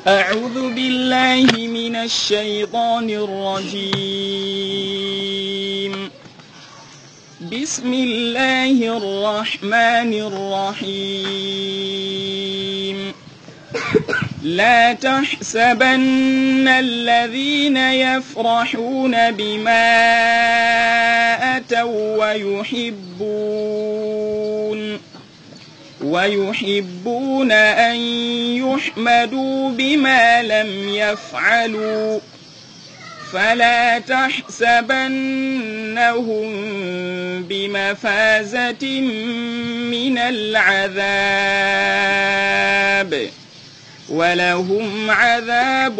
أعوذ بالله من الشيطان الرجيم بسم الله الرحمن الرحيم لا تحسبن الذين يفرحون بما أتوا ويحبون ويحبون أن يحمدوا بما لم يفعلوا فلا تحسبنهم بمفازة من العذاب ولهم عذاب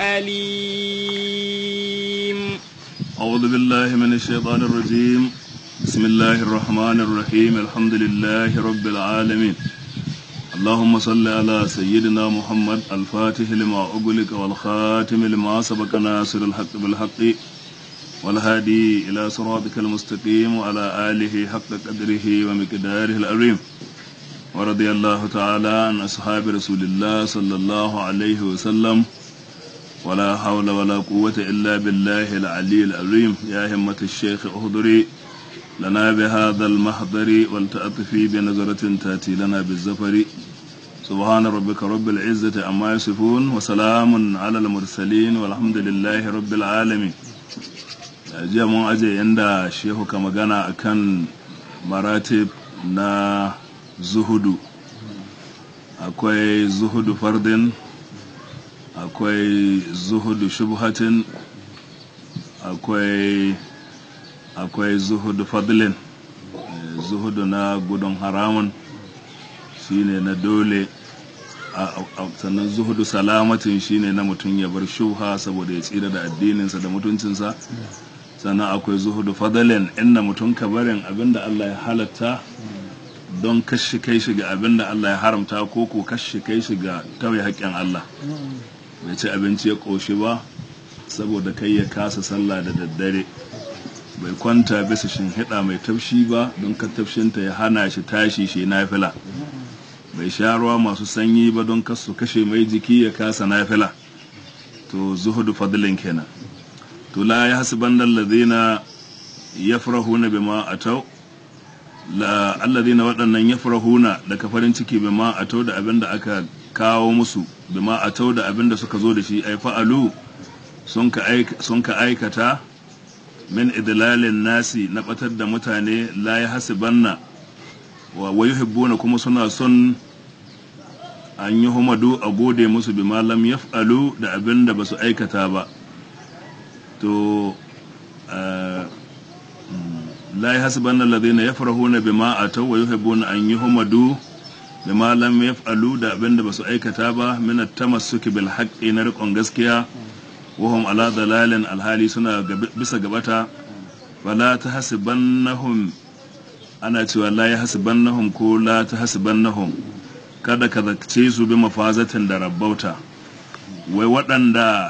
أليم أعوذ بالله من الشيطان الرجيم بسم الله الرحمن الرحيم الحمد لله رب العالمين اللهم صل على سيدنا محمد الفاتح لما أغلق والخاتم لما سبق ناصر الحق بالحق والهادي إلى صراطك المستقيم وعلى آله حق قدره ومقداره العظيم ورضي الله تعالى عن أصحاب رسول الله صلى الله عليه وسلم ولا حول ولا قوة إلا بالله العلي العظيم يا همة الشيخ اهضري لنا بهذا المحضر ولتأطفي بنظرة تأتي لنا بالزفر سبحان ربك رب العزة عما يصفون وسلام على المرسلين والحمد لله رب العالمين jiya mun aje inda shehu ka magana akan maratib na zuhudu akwai zuhudu fardin akwai zuhudu shubhatin akwai akwai zuhudu fadlin zuhudu na gudun haramun shine na dole sannan zuhudu salamatin shine na mutum ya bar shubha saboda ya tsira da addininsa da mutuncinsa sannan akwai zuhudu fadlin inda mutum ka barin abinda Allah ya halatta don kashe kai shi ga abinda Allah ya haramta ko ko kashe kai shi ga tauye haƙƙin Allah bai ci abinci ya ƙoshi ba saboda kai ya kasa sallah da daddare bai kwanta bisa shinhiɗa mai tafshi ba don ka tafshinta ya hana shi tashi shi nafila bai sha ruwa masu sanyi ba don kasu kashe mai jiki ya kasa nafila to zuhudu fadlin kenan to la ya hasiban alladhina yafrahuna bima atau la alladhina waɗannan yafrahuna da farin ciki bima atau da abin da aka kawo musu bima atau da abin da suka zo da shi ai fa'alu sun ka aikata min idlalin nasi na batar da mutane la ya hasibanna wa yuhibbuna kuma suna son an yi humadu a gode musu bi malam yaf'alu da abin da ba su aikata ba to la ya hasibanna alladhina yafrahuna bima ataw wa yuhibbuna an yuhmadu bima lam yaf'alu da abin da ba su aikata ba min at-tamassuki bil haqqi na riƙon gaskiya wahum ala dalalin alhali suna bisa gabata wala ta hasibannahum ana cewa la ya hasibannahum ko la ta hasibannahum kada ka zace su bi mafazatin da rabbauta wai waɗanda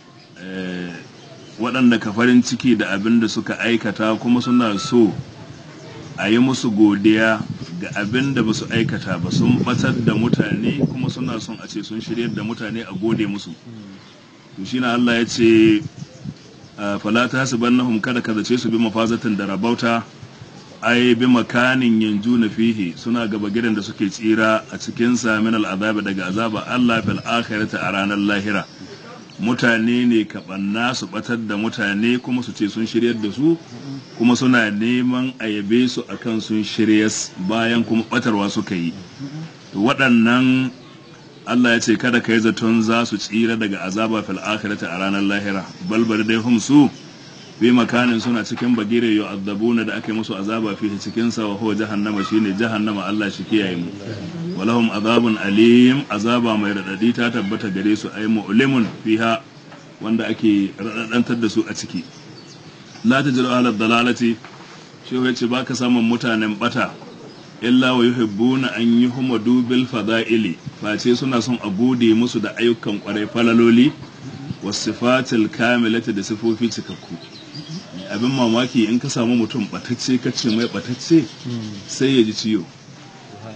waɗanda ka farin ciki da abin da suka aikata kuma suna so a yi musu godiya ga abin da ba su aikata ba sun batar da mutane kuma suna son a ce sun shiryar da mutane a gode musu to shi na Allah ya ce fala ta hasibannahum kada ka zace su bi mafazatin da rabauta ai bi makanin yanju na fihi suna gaba gidan da suke tsira a cikin sa min al'azaba daga azaba Allah fil akhirati a ranar lahira mutane ne kaɓanna su batar da mutane kuma su ce sun shiryar da su kuma suna neman a yabe su akan sun shiryas bayan kuma batarwa suka yi waɗannan Allah ya ce kada ka yi zaton za su tsira daga azaba fil akhirati a ranar lahira balbar dai hum su bi makanin suna cikin bagire yu'adzabuna da aka yi musu azaba fi cikin sa wa huwa jahannama shine jahannama Allah shi kiyaye mu walahum azabun alim azaba mai radadi ta tabbata gare su ay mu'limun fiha wanda ake radadantar da su a ciki la tajru ala dalalati shi yace baka samun mutanen bata illa wa yuhibbuna an yuhmadu bil fada'ili face suna son a gode musu da ayyukan kwarai falaloli wasifatil kamilati da sifofi cikakku abin mamaki in ka samu mutum batacce ka ce mai batacce sai ya ji ciwo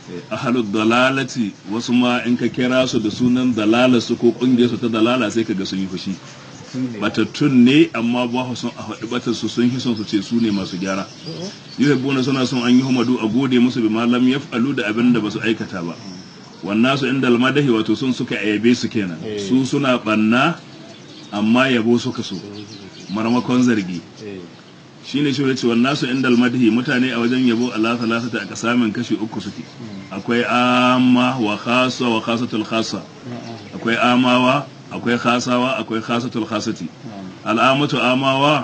ahalu dalalati wasu ma in ka kira su da sunan dalala su ko kungiyar su ta dalala sai ka ga sun yi fushi batattun ne amma ba su son a faɗi batar su sun hison su ce su ne masu gyara yuhibbuna suna son an yi humadu a gode musu bi malam yaf'alu da abin da ba su aikata ba wannan su inda almadahi wato sun suka ayabe su kenan su suna banna amma yabo suka so marmakon zargi shine shi ce wannan su inda almadahi mutane a wajen yabo Allah salasata a kasamin kashi uku suke akwai amma wa khasa wa khasatul khasa akwai amawa akwai khasawa akwai khasatul khasati al'amatu amawa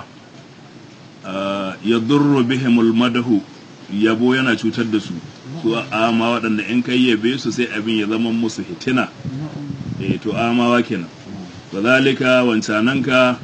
ya durru bihimul madahu yabo yana cutar da su su ama waɗanda in kai yabe su sai abin ya zama musu hitina eh to amawa kenan wa zalika wancananka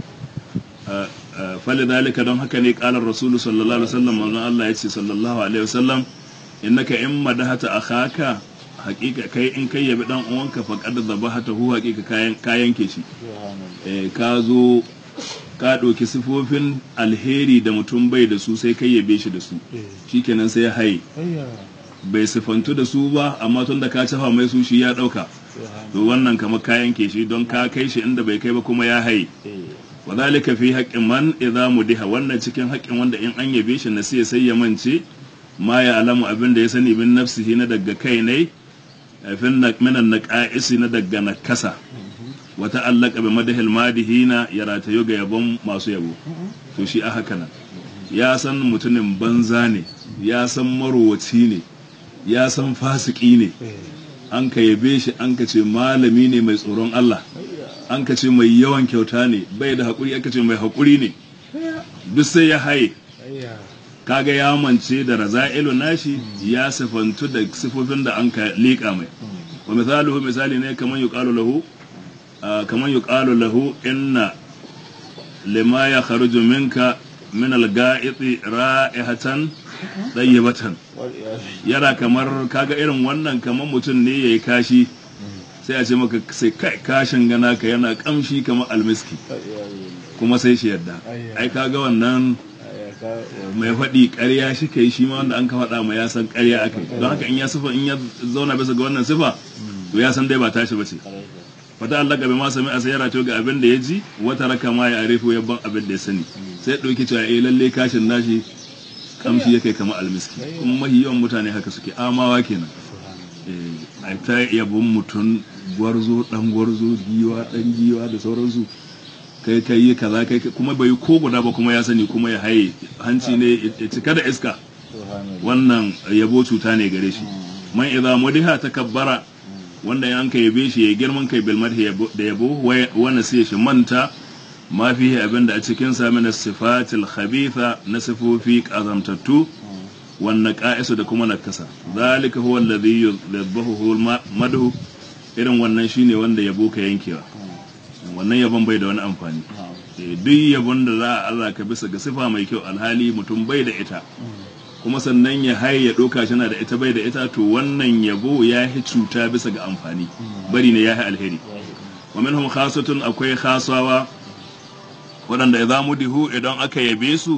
fali zalika don haka ne kalar rasulu sallallahu alaihi wasallam manzon Allah ya ce sallallahu alaihi wasallam innaka in madahata akhaka hakika kai in kai yabi dan uwanka fa qad zabahata hu hakika kayan kayan ke shi eh ka zo ka ɗauki sifofin alheri da mutum bai da su sai kai yabe shi da su shikenan sai ya haye bai sifantu da su ba amma tun da ka cafa mai su shi ya ɗauka to wannan kamar kayan ke shi don ka kai shi inda bai kai ba kuma ya haye wa zalika fi haqqin man idza mudiha wannan cikin haƙƙin wanda in an yabe shi na sai sai ya mance ma ya alamu abin da ya sani bin nafsihi na daga kai ne fin minan naqa'isi na daga nakasa wa ta'allaka bi madahil madihina ya ratayo ga yabon masu yabo to shi a haka nan ya san mutumin banza ne ya san marowaci ne ya san fasiki ne an ka yabe shi an ka ce malami ne mai tsoron Allah an ka ce mai yawan kyauta ne bai da haƙuri aka ce mai haƙuri ne duk sai ya haye kaga ya mance da raza'ilu nashi ya sifantu da sifofin da an ka liƙa mai wa misaluhu misali ne kamar yuqalu lahu kamar yuqalu lahu inna lima ya kharuju minka min al-ga'iti ra'ihatan dayyibatan yana kamar kaga irin wannan kamar mutum ne yayi kashi sai a ce maka sai kai kashin gana ka yana kamshi kamar almiski kuma sai shi yadda ai kaga wannan mai faɗi ƙarya shi kai shi ma wanda an ka faɗa ma ya san ƙarya aka yi don haka in ya sifa in ya zauna bisa ga wannan sifa to ya san dai ba tashi ba ce fata Allah gabe ma sami a sayara to ga abin da ya ji wata raka ma ya arifu ya ban abin da ya sani sai ɗauki cewa eh lalle kashin nashi kamshi ya kai kamar almiski kuma mahi yawan mutane haka suke amawa kenan a ta yabon mutum gwarzo dan gwarzo giwa dan giwa da sauransu kai kai yi kaza kai kuma bai ko guda ba kuma ya sani kuma ya haye hanci ne ya cika da iska wannan yabo cuta ne gare shi man idza mudiha takabbara wanda yan ka yabe shi ya girman kai bil madhi da yabo wanda sai shi manta ma fihi abinda a cikin sa min sifatil khabitha na sifofi kazamtattu wannan ka'isu da kuma nakasa zalika huwa alladhi yadhbahu madhu irin wannan shine wanda yabo ka yankewa wannan yabon bai da wani amfani duk yabon da za a Allah ka bisa ga sifa mai kyau alhali mutum bai da ita kuma sannan ya haye ya ɗauka shi na da ita bai da ita to wannan yabo ya yi cuta bisa ga amfani bari ne ya yi alheri wa minhum khasatun akwai khasawa waɗanda idza mudihu idan aka yabe su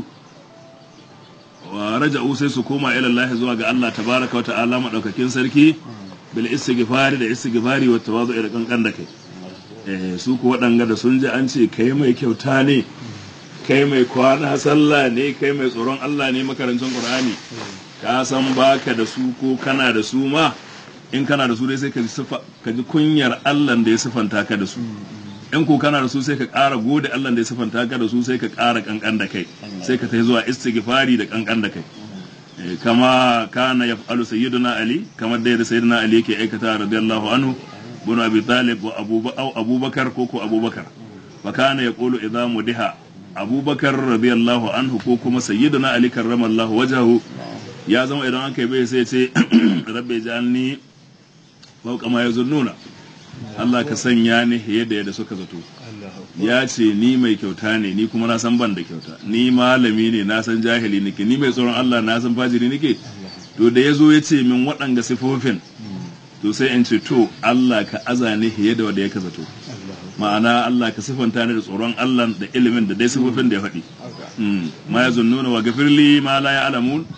wa raja'u sai su koma ila Allah zuwa ga Allah tabaraka wa ta'ala madaukakin sarki bil istighfari da istighfari wa tawadu'i da kankan da kai eh su ku waɗanga da sun ji an ce kai mai kyauta ne kai mai kwana sallah ne kai mai tsoron Allah ne makarancin Qur'ani ka san baka da su ko kana da su ma in kana da su dai sai ka ji ka ji kunyar Allah da ya sifanta ka da su in ko kana da su sai ka ƙara gode Allah da ya sifanta ka da su sai ka ƙara kankan da kai sai ka tafi zuwa istighfari da kankan da kai kama kana yaf'alu sayyiduna ali kamar da yadda sayyiduna ali yake aikata radiyallahu anhu bin abi talib wa abubakar ko ko abubakar fa kana yaqulu idza mudiha abubakar radiyallahu anhu ko kuma sayyiduna ali karramallahu wajhahu ya zama idan an kai bai sai ce rabbi jalni fawqa ma yazunnuna Allah ka sanya ni yadda yadda suka zato ya ce ni mai kyauta ne ni kuma na san ban da kyauta ni malami ne na san jahili nake ni mai tsoron Allah na san fajiri nake to da ya zo ya ce min waɗanga sifofin to sai in ce to Allah ka aza ni yadda wanda ya ka zato ma'ana Allah ka sifanta ni da tsoron Allah da ilimin da dai sifofin da ya faɗi ma ya zunnuna wa gafirli ma la ya alamun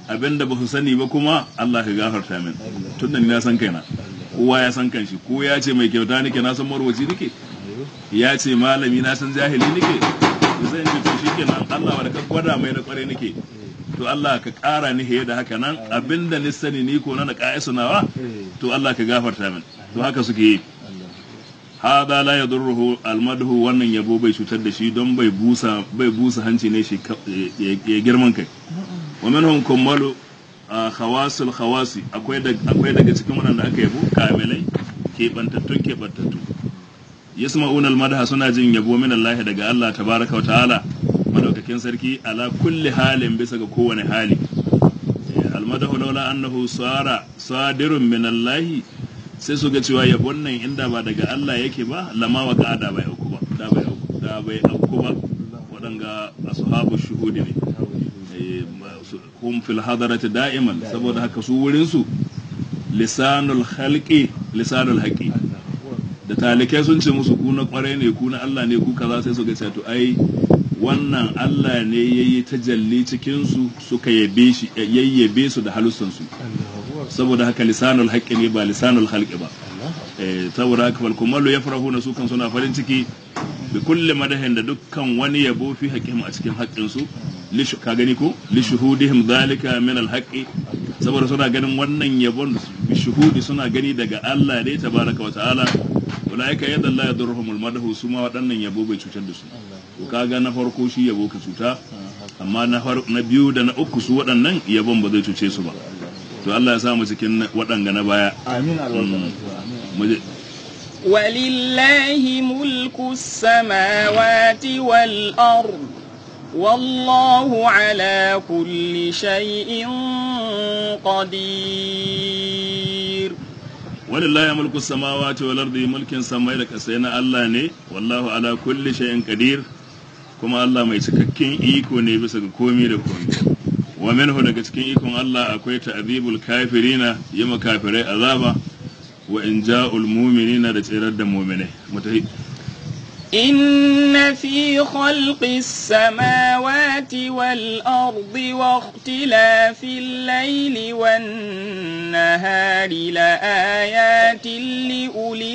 abinda ba su sani ba kuma Allah ka gafarta min tun da ni na san kaina kowa ya san kanshi ko ya ce mai kyauta nake na san marwaci nake ya ce malami na san jahili nake zai ce to shikenan Allah wa da ka gwada mai na kware nake to Allah ka ƙara ni da haka nan abinda ni sani ni ko na ƙa'isu nawa to Allah ka gafarta min to haka suke yi hada la yadurruhu almadhu wannan yabo bai cutar da shi don bai busa bai busa hanci ne shi ya girman kai wa minhum kummalu khawasul khawasi akwai akwai daga cikin wannan da aka yabo kamilai kebantattun kebantattu yasma'una almadha suna jin yabo min Allah daga Allah tabaraka wa ta'ala madaukakin sarki ala kulli halin bisa ga kowane hali almadahu laula annahu sara sadirun min Allah sai su ga cewa yabon nan inda ba daga Allah yake ba lama wa da bai auku ba da bai auku da bai auku ba waɗanga ashabu shuhudi ne hum fil hadarati da'iman saboda haka su wurin su lisanul khalqi lisanul haqi da talikai sun ce musu ku na kwarai ne ku na Allah ne ku kaza sai su ga to ai wannan Allah ne yayi tajalli cikin su suka yabe shi yayyabe su da halussan su saboda haka lisanul haqqi ne ba lisanul khalqi ba eh saboda haka fal kumallu yafrahuna su kan suna farin ciki bi kulli madahin da dukkan wani yabo fi haqqihim a cikin haƙƙin su ka gani ko li shuhudihim dhalika min al haqqi saboda suna ganin wannan yabon bi shuhudi suna gani daga Allah ne tabaraka wa ta'ala ulaika yadda Allah yadurruhum al madahu su ma waɗannan yabo bai cutar da su to kaga na farko shi yabo ka cuta amma na na biyu da na uku su waɗannan yabon ba zai cuce su ba to Allah ya samu cikin waɗanga na baya amin albarka ولله ملك السماوات والأرض والله على كل شيء قدير ولله ملك السماوات والأرض ملك سماي da kasai na Allah ne wallahu ala kulli shay'in qadir kuma Allah mai cikakken iko ne bisa ga komai da komai wa minhu daga cikin ikon Allah akwai ta'dibul kafirina yima kafirai azaba wa in ja'ul mu'minina da tsirar da mu'minai mutahi إن في خلق السماوات والأرض واختلاف الليل والنهار لآيات لأولي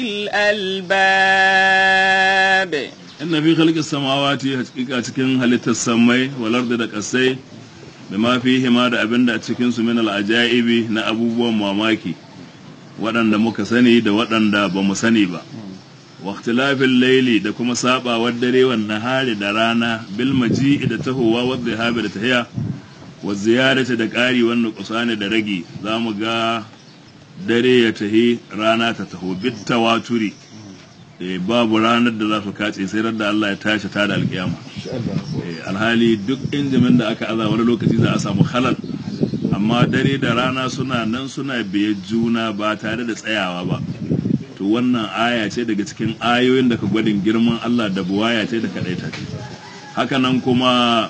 الألباب inna fi khalqis samawati hakika cikin halittar samai wal ardi da kasai bima fihi ma da abinda a cikin su min al ajaibi na abubuwan mamaki waɗanda muka sani da waɗanda ba mu sani ba wa ikhtilafil layli da kuma sabawar dare wan nahari da rana bil maji'i da tahowa wa dhahabi da tahiya wa ziyarati da ƙari wannan kusani da ragi zamu ga dare ya tahi rana ta taho bit tawaturi babu ranar da za su kace sai da Allah ya tashi ta da alkiyama alhali duk injimin da aka aza wani lokaci za a samu halal amma dare da rana suna nan suna biye juna ba tare da tsayawa ba to wannan aya ce daga cikin ayoyin da ka gwadin girman Allah da buwaya ce da kadaita ce haka nan kuma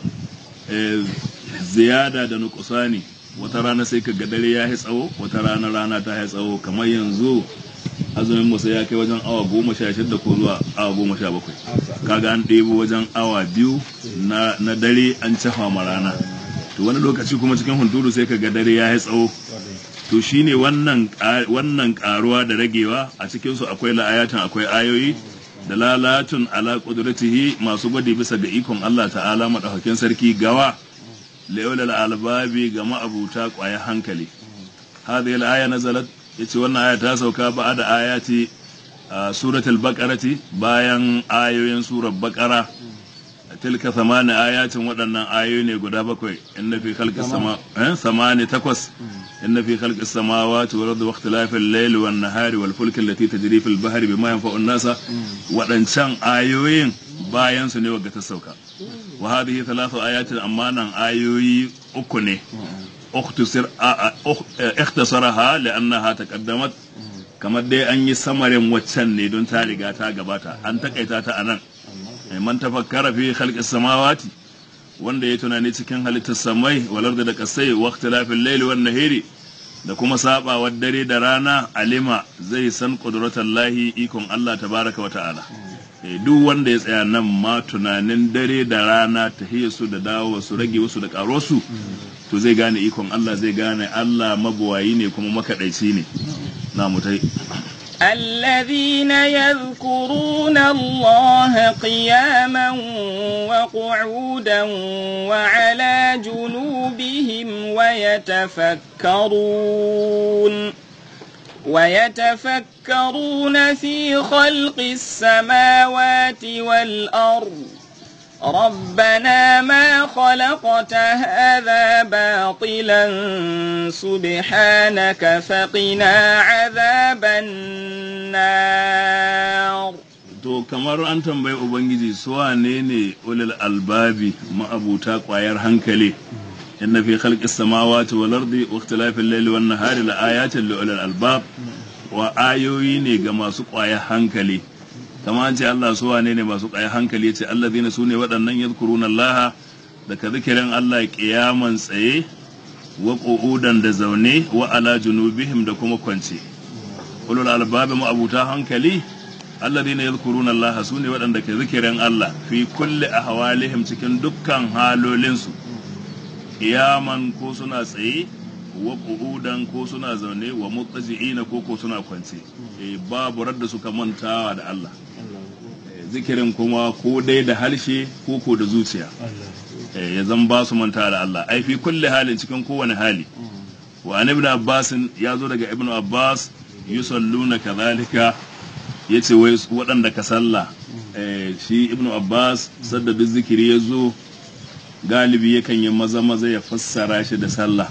ziyada da nukusani wata rana sai ka ga dare ya yi tsawo wata rana rana ta yi tsawo kamar yanzu azumin musa ya kai wajen awa goma sha shida ko zuwa awa goma sha bakwai kaga an ɗebo wajen awa biyu na dare an cafa ma rana to wani lokaci kuma cikin hunturu sai ka ga dare ya yi tsawo to shine wannan wannan karuwa da ragewa a cikin su akwai la'ayatan akwai ayoyi da lalatun ala qudratihi masu gwadi bisa ga ikon Allah ta'ala madaukakin sarki gawa laulal albabi ga ma'abuta kwaya hankali hadhihi al-aya nazalat yace wannan aya ta sauka ba da ayati suratul baqarati bayan ayoyin surar baqara tilka samani ayatin waɗannan ayoyi ne guda bakwai inna fi khalqis sama eh samani takwas inna fi khalqis samawati wal ardi wa ikhtilafil layli wan nahari wal fulki allati tajri fil bahri bima yanfa'u an-nasa waɗancan ayoyin bayan su ne wagga ta sauka wa hadhihi thalathu ayatin amma nan ayoyi uku ne اختصر اختصرها لانها تقدمت kamar dai an yi samarin waccan ne don ta riga ta gabata an takaita ta anan man tafakkara fi khalqis samawati wanda ya tunani cikin halittar samai walar da kasai wa ikhtilafil layli wan nahari da kuma sabawar dare da rana alima zai san lahi ikon Allah tabaraka wa ta'ala duk wanda ya tsaya nan ma tunanin dare da rana ta su da dawo su rage wasu da karo su to zai gane ikon Allah zai gane Allah mabuwayi ne kuma makaɗaici ne na mutai الذين يذكرون الله قياما وقعودا وعلى جنوبهم ويتفكرون ويتفكرون في خلق السماوات والأرض ربنا ما خلقت هذا باطلا سبحانك فقنا عذاب النار to kamar an tambayi ubangiji su wane ne ulul albabi ma'abuta kwayar hankali inna fi khalqis samawati wal ardi wa ikhtilafil layli wan nahari la ayatin li ulul albab wa ayoyi ne ga masu kwayar hankali kama an ce Allah su wane ne masu kwayar hankali yace allazina sune waɗannan yadhkuruna Allah da ka zikirin Allah kiyaman tsaye wa qu'udan da zaune wa ala junubihim da kuma kwance ulul albabi ma'abuta hankali alladhina yadhkuruna Allah sune waɗanda ke zikirin Allah fi kulli ahwalihim cikin dukkan halolinsu iyaman ko suna tsaye wa qu'udan ko suna zaune wa muttaji'ina ko ko suna kwance eh babu radda suka mantawa da Allah Eh, zikirin kuma ko dai da harshe ko ko da zuciya Eh, ya zan ba su mantawa da Allah ai fi kulli halin cikin kowane hali wa an ibn abbas ya zo daga ibn abbas yusalluna kadhalika yace wai su waɗanda ka sallah eh, shi ibn abbas sadda duk zikiri ya zo galibi yakan yi maza maza ya fassara shi da sallah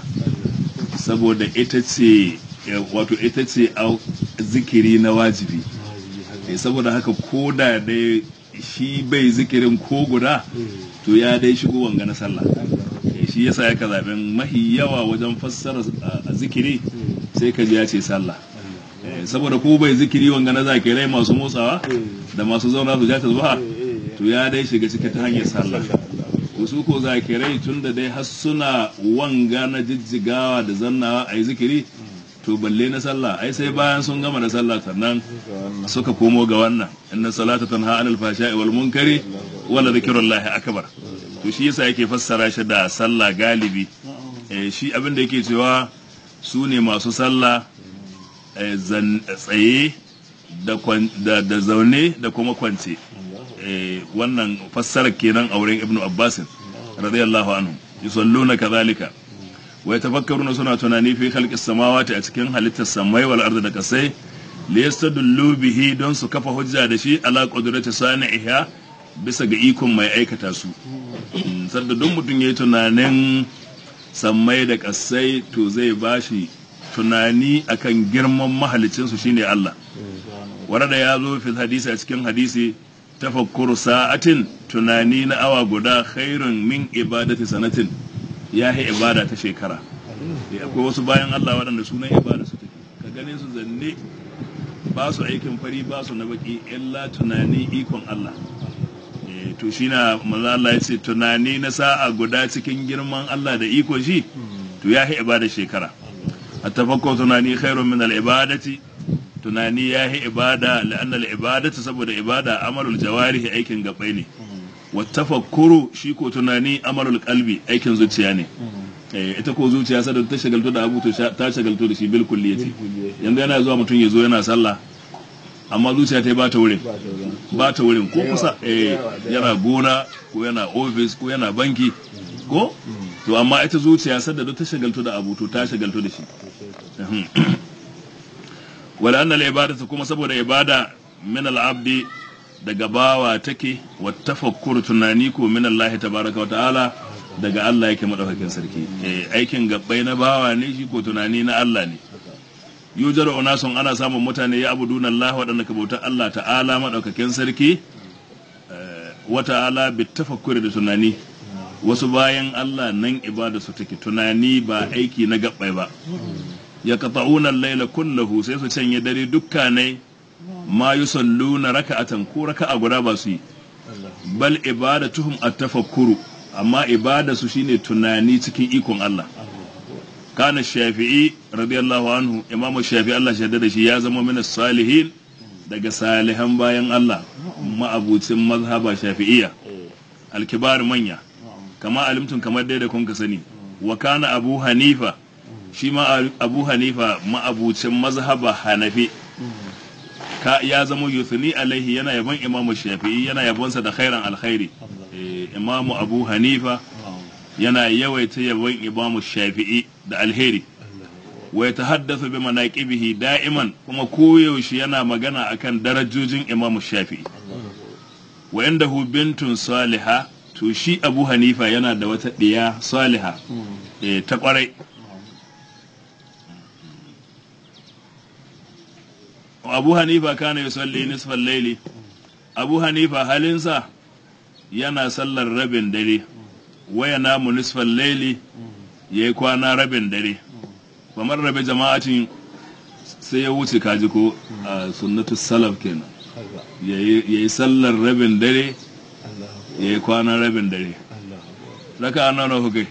saboda ita ce eh, wato ita ce au- zikiri na wajibi Eh, saboda haka ko da dai shi bai zikirin ko guda to ya dai shigo wanga na sallah Eh, shi yasa yaka zaben mahi yawa wajen fassara a zikiri sai ka ji ya ce sallah Eh, saboda ko bai zikiri wanga na zakirai masu motsawa da masu zauna su ja ta zuwa to ya dai shiga ciki ta hanyar sallah to su ko zakirai tun da dai har suna wanga na jijjigawa da zannawa a yi zikiri to balle na sallah ai sai bayan sun gama da sallah sannan suka komo ga wannan inna salata tanha anil fashai wal munkari wala dhikrullahi akbar to shi yasa yake fassara shi da sallah galibi eh, shi abin da yake cewa su ne masu sallah eh, zan- tsaye da, kwan- da, da zaune da kuma kwance eh, wannan fassarar kenan a wurin ibnu abbasin radiyallahu anhu yusalluna kadhalika wa yatafakkaruna suna tunani fi khalqis samawati a cikin halittar samai wal ardi da kasai liyastadullu bihi don su kafa hujja da shi ala qudrati sani'iha bisa ga ikon mai aikata su Mm, sadda duk mutum yayi tunanin sammai da kasai to zai bashi tunani akan girman mahalicinsu shine Allah warada ya zo fi hadisi a cikin hadisi tafakkuru sa'atin tunani na awa guda khairun min ibadati sanatin ya yi ibada ta shekara Eh, akwai wasu bayan Allah waɗanda sunan ibada su take ka gane su zanne ba su aikin fari ba su na baki illa tunani ikon Allah Eh, to shi na manzo Allah ya ce tunani na sa'a guda cikin girman Allah da ikon shi to ya yi ibada shekara التفكر tunani khairun min al-ibadati tunani yahi ibada la'anna al-ibadatu saboda ibada amalul jawarihi aikin gabai ne wa tafakkuru shi ko tunani amalul qalbi aikin zuciya ne eh ita ko zuciya sadar ta shagaltu da abu to sha- ta shagaltu da shi bil kulliyati yanzu yana zuwa mutum ya zo yana sallah amma zuciya ta yi ba ta wurin ba ta wurin ko kusa eh yana gona ko yana office ko yana banki ko to amma ita zuciya sadda duk ta shagaltu da abu to ta shagaltu da shi wala anna al-ibadatu kuma saboda ibada min al-abdi daga bawa take wa tafakkur tunani ko min Allah tabaraka wa ta'ala daga Allah yake madaukakin sarki eh aikin gabbai na bawa ne shi ko tunani na Allah ne yujar unasun ana samun mutane ya abuduna Allah waɗanda ka bautar Allah ta'ala madaukakin sarki eh, wa ta'ala bi tafakkuri da tunani wasu bayan Allah nan ibada su take tunani ba aiki na gabbai ba ya qata'una al-laila kullahu sai su canye dare dukkanai ma yusalluna raka'atan ko raka'a guda ba su yi bal ibadatuhum at-tafakkuru amma ibada su shine tunani cikin ikon Allah kana shafi'i radiyallahu anhu imamu shafi'i Allah shaida da shi ya zama min salihin daga salihan bayan Allah ma'abucin mazhaba shafi'iyya alkibar manya kama alimtun kamar dai da kun ka sani wa kana abu hanifa shi ma abu hanifa ma'abucin mazhaba hanafi ka ya zama yuthni alaihi yana yabon imamu shafi'i yana yabonsa da khairan alkhairi Eh, imamu abu hanifa yana yawaita yabon imamu shafi'i da alheri wa yatahaddathu bi manaqibihi da'iman kuma koyaushe yana magana akan darajojin imamu shafi'i wa indahu bintun saliha to shi abu hanifa yana da wata ɗiya saliha eh, ta kwarai abu hanifa kana yusalli nisfal laili abu hanifa halinsa yana sallar rabin dare waya namu nisfal laili ya yi kwana rabin dare kamar rabe jama'atin sai ya wuce kaji ko a sunnatu salaf kenan ya yi sallar rabin dare ya yi kwana rabin dare raka an nauna hukai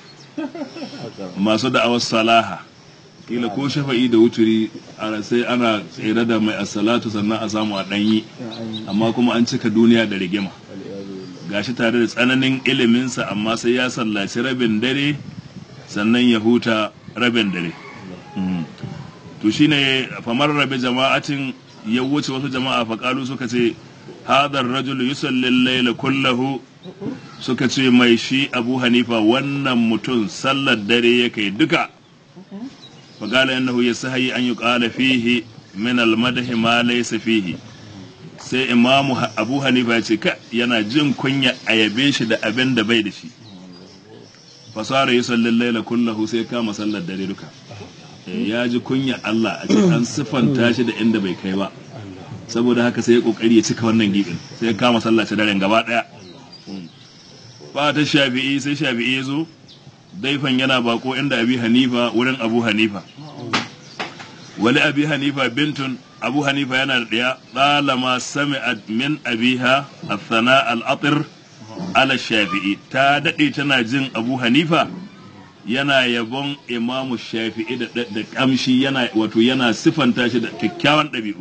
masu da'awar salaha kila ko shafa'i da wuturi a sai ana tsere da mai asalatu sannan a samu a ɗanyi amma kuma an cika duniya da rigima gashi tare da tsananin iliminsa amma sai ya sallaci rabin dare sannan ya huta rabin dare Mm. to shine famar rabe jama'atin ya wuce wasu jama'a faƙalu suka ce hadar rajul yusalli laila kullahu suka ce mai shi abu hanifa wannan mutum sallar dare ya kai duka faƙala yannahu ya sahayi an yi ƙala fihi min almadahi ma laysa fihi sai imamu abu hanifa ya ce ka yana jin kunya a yabe shi da abin da bai da shi fasara yusalli laila kullahu sai kama sallar dare duka ya ji kunya Allah a ce an siffanta shi da inda bai kai ba saboda haka sai ya kokari ya cika wannan gibin sai ya kama sallace daren gaba daya ba ta shafi'i sai shafi'i ya zo daifan yana bako inda abi hanifa wurin abu hanifa wali abi hanifa bintun abu hanifa yana da ɗaya ɗalama sami'at min abiha athana al-atir ala shafi'i ta daɗe tana jin abu hanifa yana yabon imamu shafi'i da, da, kamshi yana wato yana sifanta shi da kyakkyawan ɗabi'u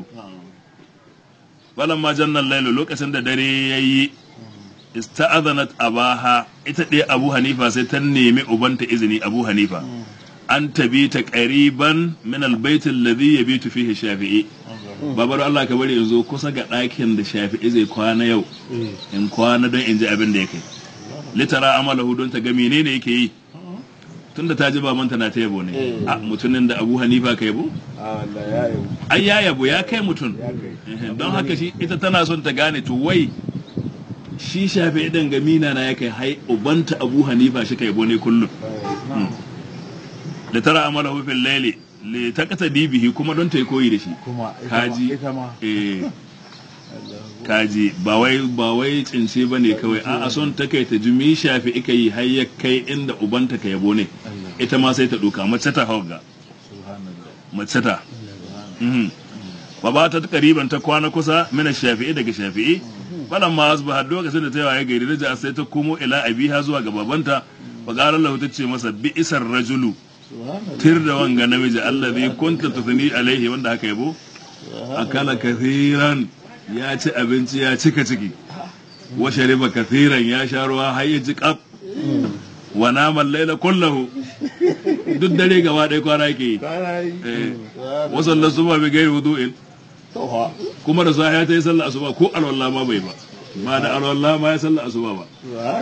ma jannan lailu lokacin da dare ya yi ista'azanat abaha ita ɗaya abu hanifa sai ta nemi ubanta izini abu hanifa an tabi ta ƙariban min albaitin ladhi yabitu fihi shafi'i babar Allah ka bari in zo kusa ga ɗakin da shafi'i zai kwana yau in kwana don in ji abin da ya kai litara amalahu don ta ga menene yake yi tunda ta ji babanta na ta yabo ne a mutumin da abu hanifa ka yabo ai ya yabo ya kai mutum don haka shi ita tana son ta gane to wai shi shafi idan ga mina na ya kai hai ubanta abu hanifa shi ka yabo ne kullum da tara amala hufin laili le ta kasa dibihi kuma don ta yi koyi da shi kaji eh kaji ba wai ba wai tsince ba ne kawai a a son ta kai ta jumi shafi ika yi har ya kai inda ubanta ka yabo ne ita ma sai ta duka mace ta hauga mace ta ba ba ta kariban ta kwana kusa mina shafi'i daga shafi'i falan ma asbaha lokacin da ta yawa ya gairi da sai ta komo ila abiha zuwa ga babanta fa qala lahu ta ce masa bi isar rajulu tir da wanga namiji allazi kunta tufni alaihi wanda haka yabo akala kathiran ya ci abinci ya cika ciki wa shariba kathiran ya sha ruwa har ya ji kaf wa naman laila kullahu duk dare gaba ɗaya kwana yake yi wa sallar suba bi gairi wudu'in kuma da sahiya ta yi sallar asuba ko alwala ma bai ba ba da alwala ma ya sallar asuba ba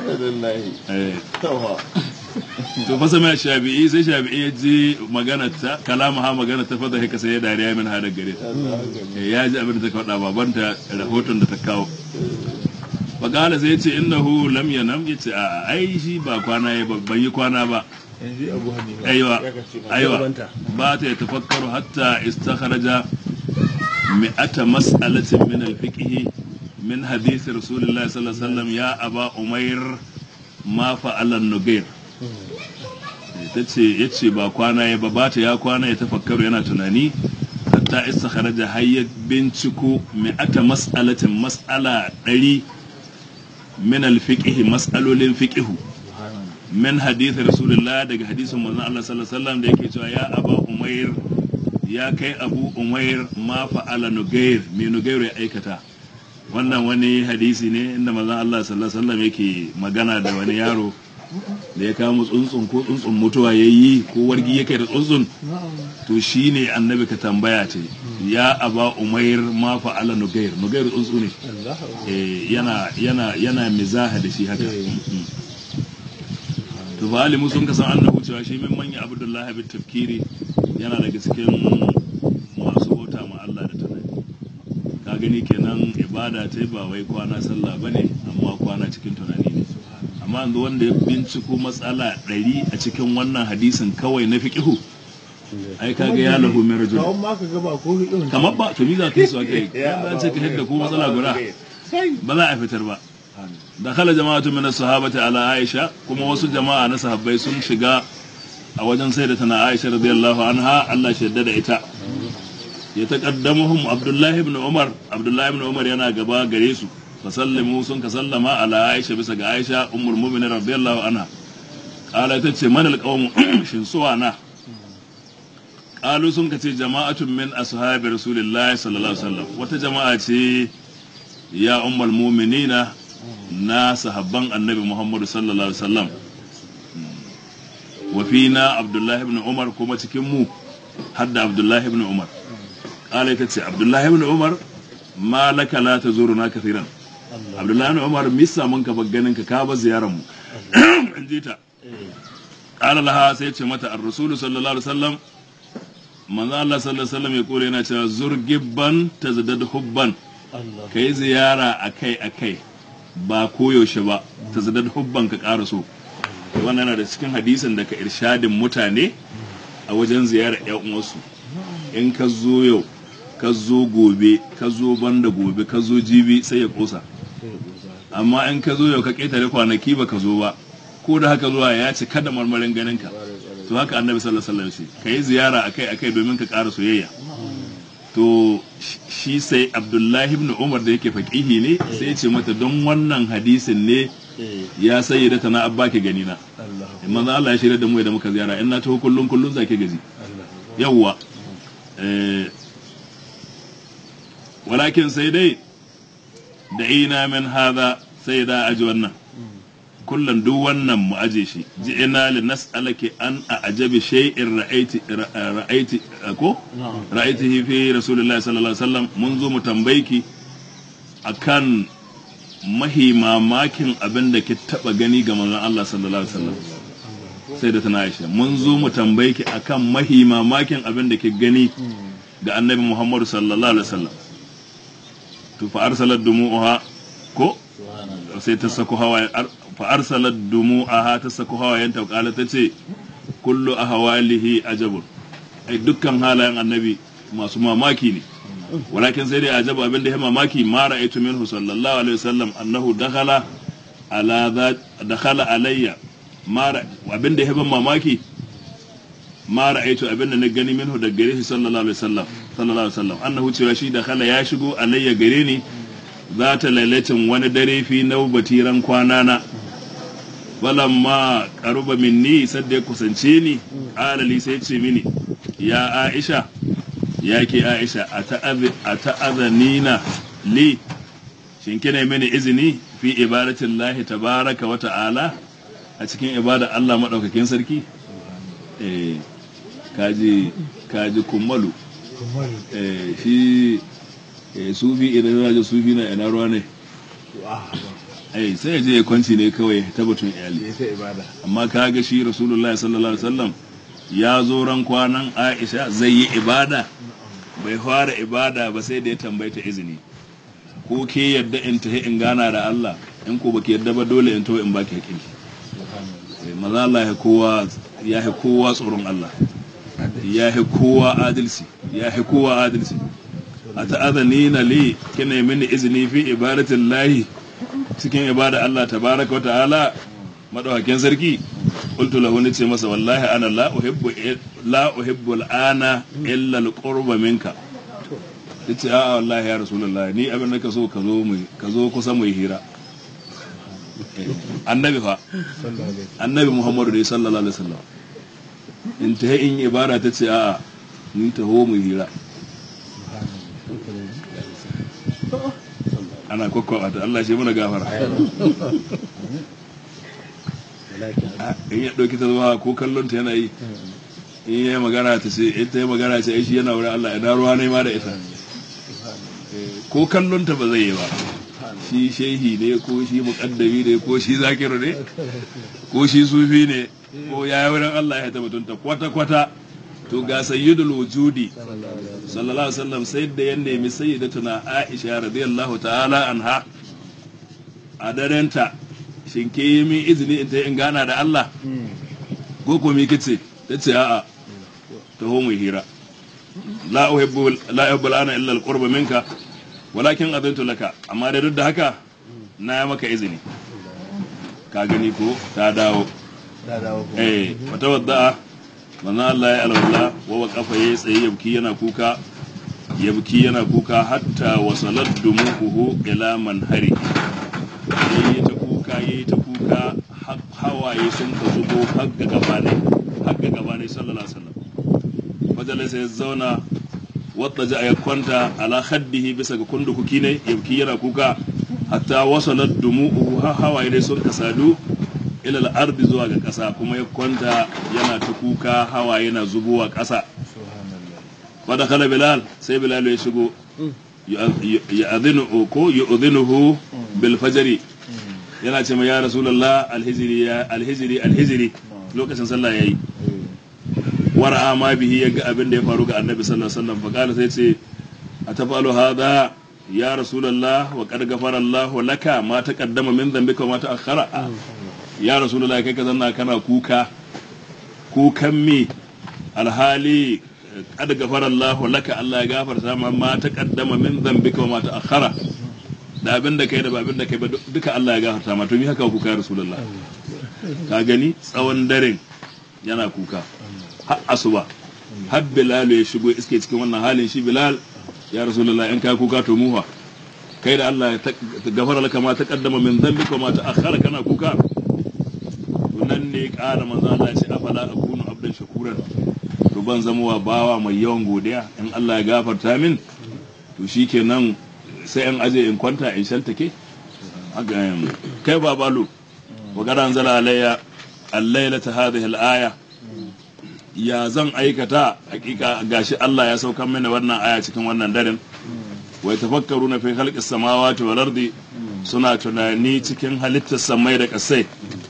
to fa sama shafi'i sai shafi'i ya ji magana ta kalama ha magana ta fada haka sai ya dariya min har gare ta ya ji abin da ta faɗa babanta rahoton da ta kawo Bagala sai ce innahu lam yanam yace a ai shi ba kwana ya ban yi kwana ba aiwa aiwa ba ta ya tafakkaru hatta istakharaja mi'ata mas'alatin min al-fiqh min hadith rasulullahi sallallahu alaihi wasallam ya aba umair ma fa'ala nugair tace yace ba kwana ya ba ba ta ya kwana ya tafakkaru yana tunani hatta istakharaja hayyat binciko mi'ata mas'alatin mas'ala ɗari min alfiqh mas'alolin fiqh min hadith rasulullah daga hadisin manzon Allah sallallahu alaihi wasallam da yake cewa ya aba umair ya kai abu umair ma fa'ala nugair me nugair ya aikata wannan wani hadisi ne inda manzon Allah sallallahu alaihi wasallam yake magana da wani yaro da ya kama tsuntsun ko tsuntsun mutuwa ya yi ko wargi ya kai da tsuntsun to shi ne annabi ka tambaya ce ya aba umair ma fa'ala nugair nugair tsuntsu ne Eh, yana yana yana mizaha da shi haka Mm. to ba alimu sun kasan annahu cewa shi min manya abdullahi bin tafkiri yana daga cikin masu bauta ma Allah da tunani ka gani kenan ibada ta ba wai kwana sallah bane amma kwana cikin tunani ne amma yanzu wanda ya binciko matsala ɗari a cikin wannan hadisin kawai na fiqihu ai kaga ya lahu min rajul kawon ma ka gaba ko irin kamar ba to ni za ka yi su akai ya ce ka hidda ko matsala guda ba za a fitar ba da kala jama'atu min sahabati ala aisha kuma wasu jama'a na sahabbai sun shiga a wajen sai da tana aisha radiyallahu anha Allah shi yadda da ita ya taqaddamuhum abdullahi ibn umar abdullahi ibn umar yana gaba gare su fa sallimu sun ka sallama ala aisha bisa ga aisha ummul mu'minin radiyallahu anha qala ta ce man alqawm shin suwa na qalu sun ka ce jama'atun min ashabi rasulillahi sallallahu alaihi wasallam wata jama'a ce ya ummul mu'minina na sahabban annabi Muhammadu sallallahu alaihi wasallam wa fina Abdullahi ibn Umar kuma cikin mu hadda Abdullahi ibn Umar kala ita ce Abdullahi ibn Umar ma laka la tazuruna kathiran Abdullahi ibn Umar misa mun ka ganin ka ka ba ziyaran mu in ji ta kala laha sai ce mata ar-rasul sallallahu alaihi wasallam manzo Allah sallallahu alaihi wasallam ya kore yana cewa zurgibban tazdad hubban kai ziyara akai akai ba koyaushe ba ta zadar hubban ka ƙara so wannan yana da cikin hadisin da ka irshadin mutane a wajen ziyarar yan uwansu in ka zo yau ka zo gobe ka zo banda gobe ka zo jibi sai ya kosa amma in ka zo yau ka ƙetare kwanaki ba ka zo ba ko da haka zuwa ya ci kada marmarin ganin ka to haka annabi sallallahu alaihi wasallam ka yi ziyara akai akai domin ka ƙara soyayya to shi sai abdullahi ibn umar da yake faƙihi ne sai ya ce mata don wannan hadisin ne ya sayi da tana abba ke gani na in manzo Allah ya shirya da mu da muka ziyara in na taho kullun kullun zake gaji yawwa eh walakin sai dai da ina min hada sai da aji wannan kullum duk wannan mu aje shi ji ina li nas'alaki an a ajabi shay'in ra'aiti ra'aiti ko ra'aitihi fi rasulullahi sallallahu alaihi wasallam mun zo mu tambayki akan mahi mamakin abin da ki taba gani ga manzon Allah sallallahu alaihi wasallam sai da tana Aisha mun zo mu tambayki akan mahi mamakin abin da ki gani ga annabi Muhammadu sallallahu alaihi wasallam to fa arsalat dumu'uha ko sai ta sako hawaye fa arsalat dumu'aha ta sako hawayen ta kala ta ce kullu ahwalihi ajabun ai dukkan halayen annabi masu mamaki ne walakin sai dai ajabu abinda ya mamaki ma ra'aytu minhu sallallahu alaihi wasallam annahu dakhala ala dakhala alayya ma abinda ya ban mamaki ma ra'aytu abinda na gani minhu da gare shi sallallahu alaihi wasallam sallallahu alaihi wasallam annahu cewa shi dakhala ya shigo alayya gare ni za ta lalacin wani dare fi naubati ran kwana na ma karuba minni sadda ya kusance ni alali sai ce mini ya aisha ya ke aisha a ta'azanina li shin kina mini izini fi ibadatin lahi tabaraka wa ta'ala a cikin ibada Allah maɗaukakin sarki eh kaji kaji kummalu eh shi eh sufi idan yana sufi na ina ruwa ne ai sai ya je ya kwanci ne kawai ta batun iyali amma kaga shi rasulullahi sallallahu alaihi wasallam ya zo ran kwanan aisha zai yi ibada bai fara ibada ba sai da ya tambaita izini ko ke yadda in tahi in gana da Allah in ko baki yadda ba dole in taho in baki hakki maza Allah ya kowa ya kowa tsoron Allah ya kowa adalci ya kowa adalci a ta'azani na li kina mini izini fi ibadatin lahi cikin ibada Allah tabaraka wa ta'ala madawakin sarki qultu lahu ni ce masa wallahi ana la uhibbu la uhibbu al'ana illa al-qurba minka yace a wallahi ya rasulullah ni abin da ka so ka zo mu ka zo kusa mu hira annabi fa annabi muhammadu dai sallallahu alaihi wasallam in ta in ibada ta ce a'a ni taho mu hira ana kwakwa ta Allah shi muna gafara in ya ɗauki ta zuwa ko kallon ta yana yi in ya magana ta ce ita ya magana ce ai shi yana wurin Allah ina ruwa ne ma da ita ko kallon ta ba zai yi ba shi shehi ne ko shi muƙaddami ne ko shi zakiru ne ko shi sufi ne ko ya yi wurin Allah ya tabbatunta kwata-kwata to ga sayyidul wujudi sallallahu alaihi wasallam sai da ya nemi sayyidatuna Aisha radiyallahu ta'ala anha a darenta shin ke yi min izini in ta in gana da Allah ko ko mi kice ta ce a'a taho mu hira la uhibbu la uhibbu ana illa alqurba minka walakin adantu laka amma da duk da haka na yi maka izini ka gani ko ta dawo eh wata wadda manzo Allah ya alwala wa waqafa yayi tsaye yabki yana kuka yabki yana kuka hatta wasalat dumuhu ila manhari yayi ta kuka yayi ta kuka hawaye sun ka zubo har ga gaba ne har ga gaba ne sallallahu alaihi wasallam fajala sai zauna wadda ja ya kwanta ala khaddihi bisa ga kundukuki ne yabki yana kuka hatta wasalat dumuhu hawaye ne sun ka sadu ilal ardi zuwa ga ƙasa kuma ya kwanta yana ta kuka hawa yana zubowa ƙasa wadda kala bilal sai bilal ya shigo ya adinu ko ya udinuhu bil fajri yana ce ma ya rasulullah alhijri ya alhijri alhijri lokacin sallah yayi wara ma bihi ya ga abin da ya faru ga annabi sallallahu alaihi wasallam fa kala sai ce atafalu hadha ya rasulullah wa qad ghafara Allah laka ma taqaddama min dhanbika wa ma ta'akhkhara ya rasulullah kai ka zanna kana kuka kukan me alhali qad ghafara Allah laka Allah ya gafarta ma ma taqaddama min dhanbika wa ma ta'akhkhara da abin da kai da abin da kai ba duka Allah ya gafarta ma to mi haka kuka ya rasulullah ka gani tsawon daren yana kuka har asuba har bilal ya shigo iske cikin wannan halin shi bilal ya rasulullah in ka kuka to muha kai da Allah ya gafara laka ma taqaddama min dhanbika wa ma ta'akhkhara kana kuka nan ne ƙara manzo Allah ya ce afala akunu abdan shakuran to ban zama wa bawa mai yawan godiya in Allah ya gafarta min to shikenan sai in aje in kwanta in shantake kai babalu wa garan zala alayya al-lailata hadhihi al-aya ya zan aikata hakika gashi Allah ya saukar mini wannan aya cikin wannan daren wai tafakkaru na fi khalqis samawati wal ardi suna tunani cikin halittar samai da kasai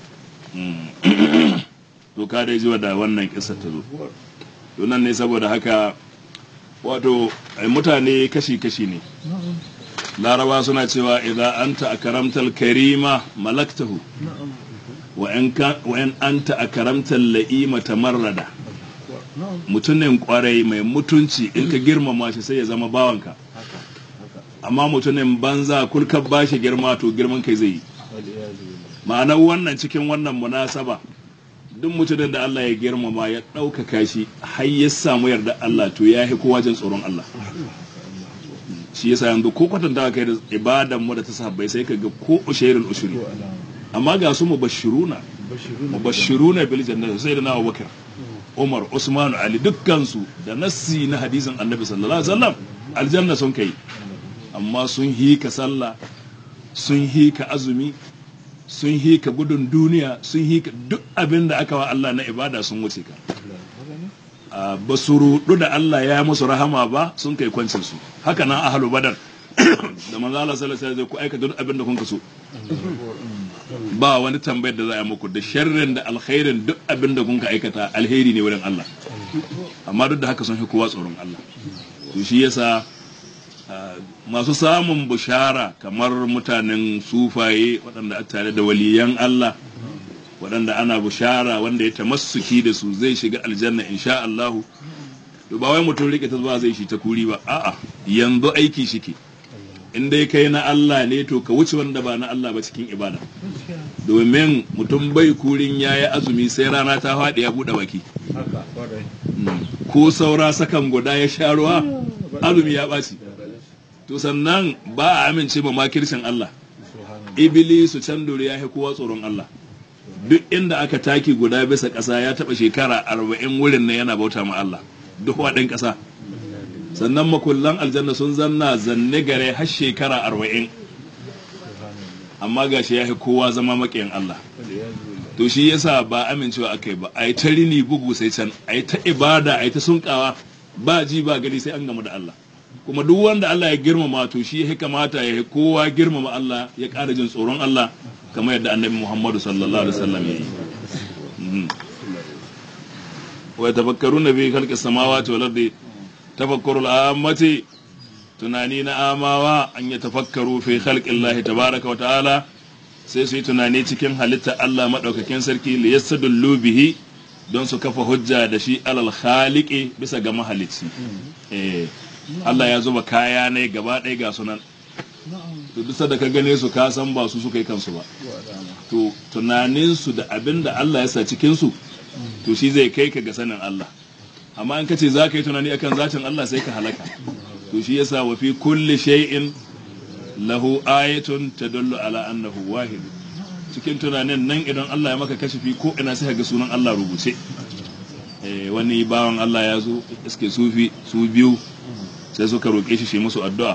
to ka dai jiwa da wannan kisa ta zo to nan ne saboda haka wato mutane kashi-kashi ne laraba suna cewa idan anta akaramtal karima malaktahu wa in anta akaramtal la'ima tamarrada mutumin kwarai mai mutunci in ka girmama shi sai ya zama bawanka amma mutumin banza kulkar bashi girma to girman kai zai yi ma'anar wannan cikin wannan munasaba duk mutumin da Allah ya girmama ya ɗaukaka shi har ya samu yarda Allah to ya yi kowa jin tsoron Allah shi yasa yanzu ko kwatanta kai da ibadan mu da ta sahabbai sai ka ga ko ushairul ushuri amma ga su mubashiruna mubashiruna bil jannati sai da na Abubakar Umar Usman Ali dukkan su da nassi na hadisin Annabi sallallahu alaihi wasallam aljanna sun kai amma sun hika sallah sun hika azumi sun hika gudun duniya sun hika duk abin da aka wa Allah na ibada sun wuce ka ba su rudu da Allah ya musu rahama ba sun kai kwancin su haka nan ahlu badar da manzo Allah sallallahu alaihi wasallam ku aika duk abin da kun so ba wani tambayar da za a muku da sharrin da alkhairin duk abin da kun ka aikata alheri ne wurin Allah amma duk da haka sun fi kowa tsoron Allah to shi yasa masu samun bushara kamar mutanen sufaye waɗanda a tare da waliyan Allah waɗanda ana bushara wanda ya tamassuki da su zai shiga aljanna insha Allahu to ba wai mutum rike ta zuwa zai shi ta kuri ba a'a yanzu aiki shike in dai kai na Allah ne to ka wuce wanda ba na Allah ba cikin ibada domin mutum bai kurin yayi azumi sai rana ta faɗi ya buɗe baki ko saura sakan guda ya sha ruwa azumi ya ɓaci to sannan ba a amince ma makircin Allah ibilisu can dore ya kowa tsoron Allah duk inda aka taki guda bisa ƙasa ya taɓa shekara arba'in wurin na yana bauta ma Allah duk waɗin ƙasa sannan makullan aljanna sun zanna zanne gare har shekara arba'in amma gashi ya kowa zama maƙiyin Allah to shi yasa ba amincewa aka yi ba a yi ta rini bugu sai can a yi ta ibada a yi ta sunkawa ba ji ba gani sai an gamu da Allah kuma duk wanda Allah ya girmama to shi ya kamata ya kowa girmama Allah ya ƙara jin tsoron Allah kamar yadda annabi Muhammadu sallallahu alaihi wasallam ya yi Mhm. wa yatafakkaruna fi khalqis samawati wal ardi tafakkurul ammati tunani na amawa an ya tafakkaru fi khalqillahi tabaraka wa ta'ala sai su yi tunani cikin halitta Allah madaukakin sarki li yastadullu bihi don su kafa hujja da shi alal khaliqi bisa ga mahalicci eh Allah ya zuba kaya ne gaba ɗaya ga sunan to duk da ka gane su ka san ba su suka yi kansu ba to tunanin su da abin da Allah ya sa cikin su to shi zai kai ka ga sanin Allah amma in ka ce za ka yi tunani akan zatin Allah sai ka halaka to shi yasa wa fi kulli shay'in lahu ayatun tadullu ala annahu wahid cikin tunanin nan idan Allah ya maka kashifi ko ina sai ka ga sunan Allah rubuce eh wani bawan Allah ya zo iske sufi su biyu sai suka roƙe shi shi musu addu'a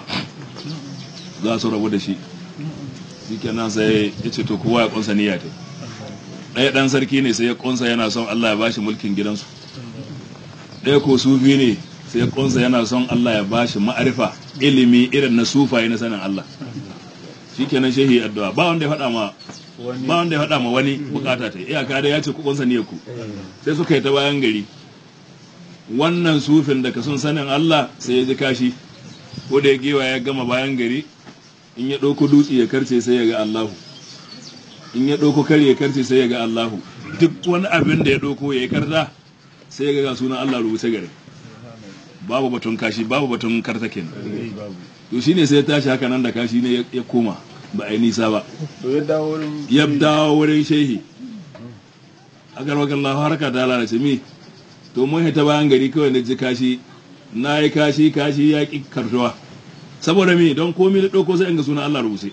za su rabu da shi shikenan sai ya ce to kowa ya kunsa niyya ta ɗaya ɗan sarki ne sai ya kunsa yana son Allah ya bashi mulkin gidansu ɗaya ko sufi ne sai ya kunsa yana son Allah ya bashi ma'arifa ilimi irin na sufaye na sanin Allah shikenan shehi addu'a ba wanda ya faɗa ma ba wanda ya faɗa ma wani bukata ta iyaka da ya ce ku kunsa niyyar ku sai suka yi ta bayan gari wannan sufin da ka sun sanin Allah sai ya ji kashi ko da ya gewa ya gama bayan gari in ya ɗauko dutse ya karce sai ya ga Allahu in ya ɗauko kare ya karce sai ya ga Allahu duk wani abin da ya ɗauko ya yi karta sai ya ga sunan Allah rubuce gare babu batun kashi babu batun karta kenan to shine sai ya tashi haka nan da kashi ne ya koma ba a yi nisa ba to ya dawo wurin ya dawo wurin shehi a garwakan Allah harka ta lalace mi to mun ta bayan gari kawai na ji kashi na yi kashi kashi ya ƙi kartuwa saboda mi don komi na ɗauko sai in ga sunan Allah rubuce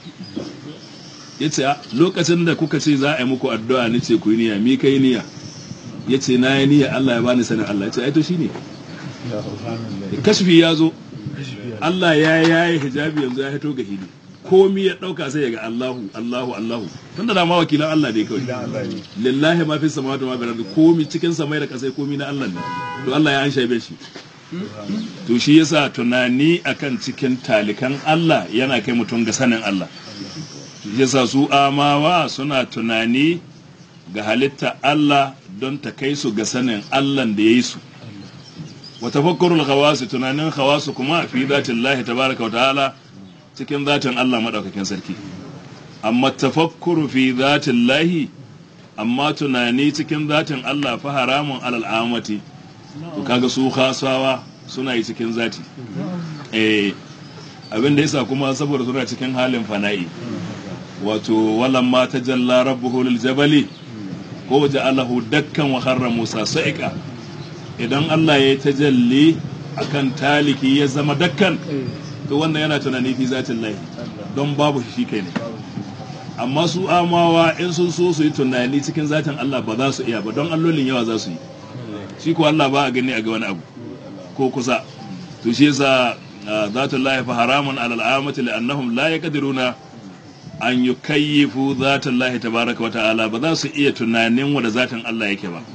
ya ce lokacin da kuka ce za a yi muku addu'a ni ce ku yi niyya mi kai niyya ya ce na yi niyya Allah ya bani sanin Allah ya ce ai to shine ya subhanallah kashfi ya zo Allah ya yayi hijabi yanzu ya hito ga hili komi ya ɗauka sai ya ga Allahu Allahu Allahu tunda da ma wakilan Allah ne kawai idan Allah ne lillahi ma fi samawati wa bil ardi komi cikin samai da kasai komi na Allah ne to Allah ya an shaibe shi to shi yasa tunani akan cikin talikan Allah yana kai mutum ga sanin Allah shi yasa su amawa suna tunani ga halitta Allah don ta kai su ga sanin Allah da ya yi su wa tafakkurul khawasi tunanin khawasu kuma fi zatillahi tabaraka wa ta'ala cikin zatin Allah madaukakin sarki amma tafakkuru fi zatillahi amma tunani cikin zatin Allah fa haramun alal amati to kaga su khasawa suna yi cikin zati eh abin da yasa kuma saboda suna cikin halin fana'i wato walamma tajalla rabbuhu lil jabali ko ja'alahu dakkan wa kharra musa sa'iqa idan Allah ya tajalli akan taliki ya zama dakkan to wannan yana tunani fi zatin lahi don babu shi kai ne amma su amawa in sun so su yi tunani cikin zatin Allah ba za su iya ba don allolin yawa za su yi shi ko Allah ba a gani a ga wani abu ko kusa to shi yasa zatul lahi fa haramun alal amati li'annahum la yaqdiruna an yukayyifu zatul lahi tabaraka wa ta'ala ba za su iya tunanin wanda zatin Allah yake ba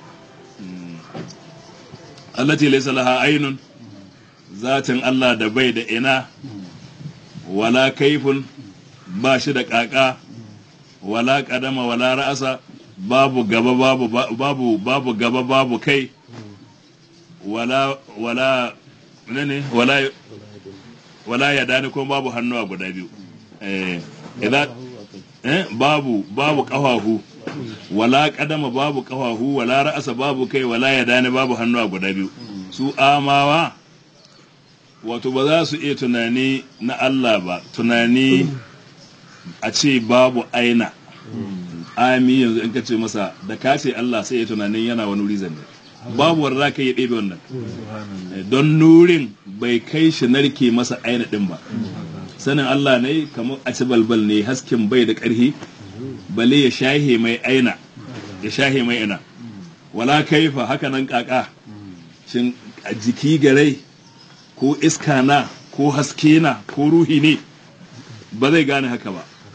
allati laysa laha aynun zatin Allah da bai da ina wala kaifun ba shi da kaka wala kadama wala ra'asa babu gaba babu babu babu gaba babu kai wala wala ne wala wala ya dani kuma babu hannuwa guda biyu eh idan eh babu babu kafafu wala kadama babu kafafu wala ra'asa babu kai wala ya dani babu hannuwa guda biyu su amawa wato ba za su iya tunani na Allah ba tunani a ce babu aina ami yanzu in ka ce masa da ka ce Allah sai ya tunanin yana wani wuri zanne babu wanda za ka yi ɗebe wannan don nurin bai kai shi narke masa aina ɗin ba sanin Allah ne kamar a ci balbal ne hasken bai da ƙarfi bale ya shahe mai aina ya shahe mai ina wala kaifa haka nan kaka shin a jiki garai ko iska na ko haske na ko ruhi ne ba zai gane haka ba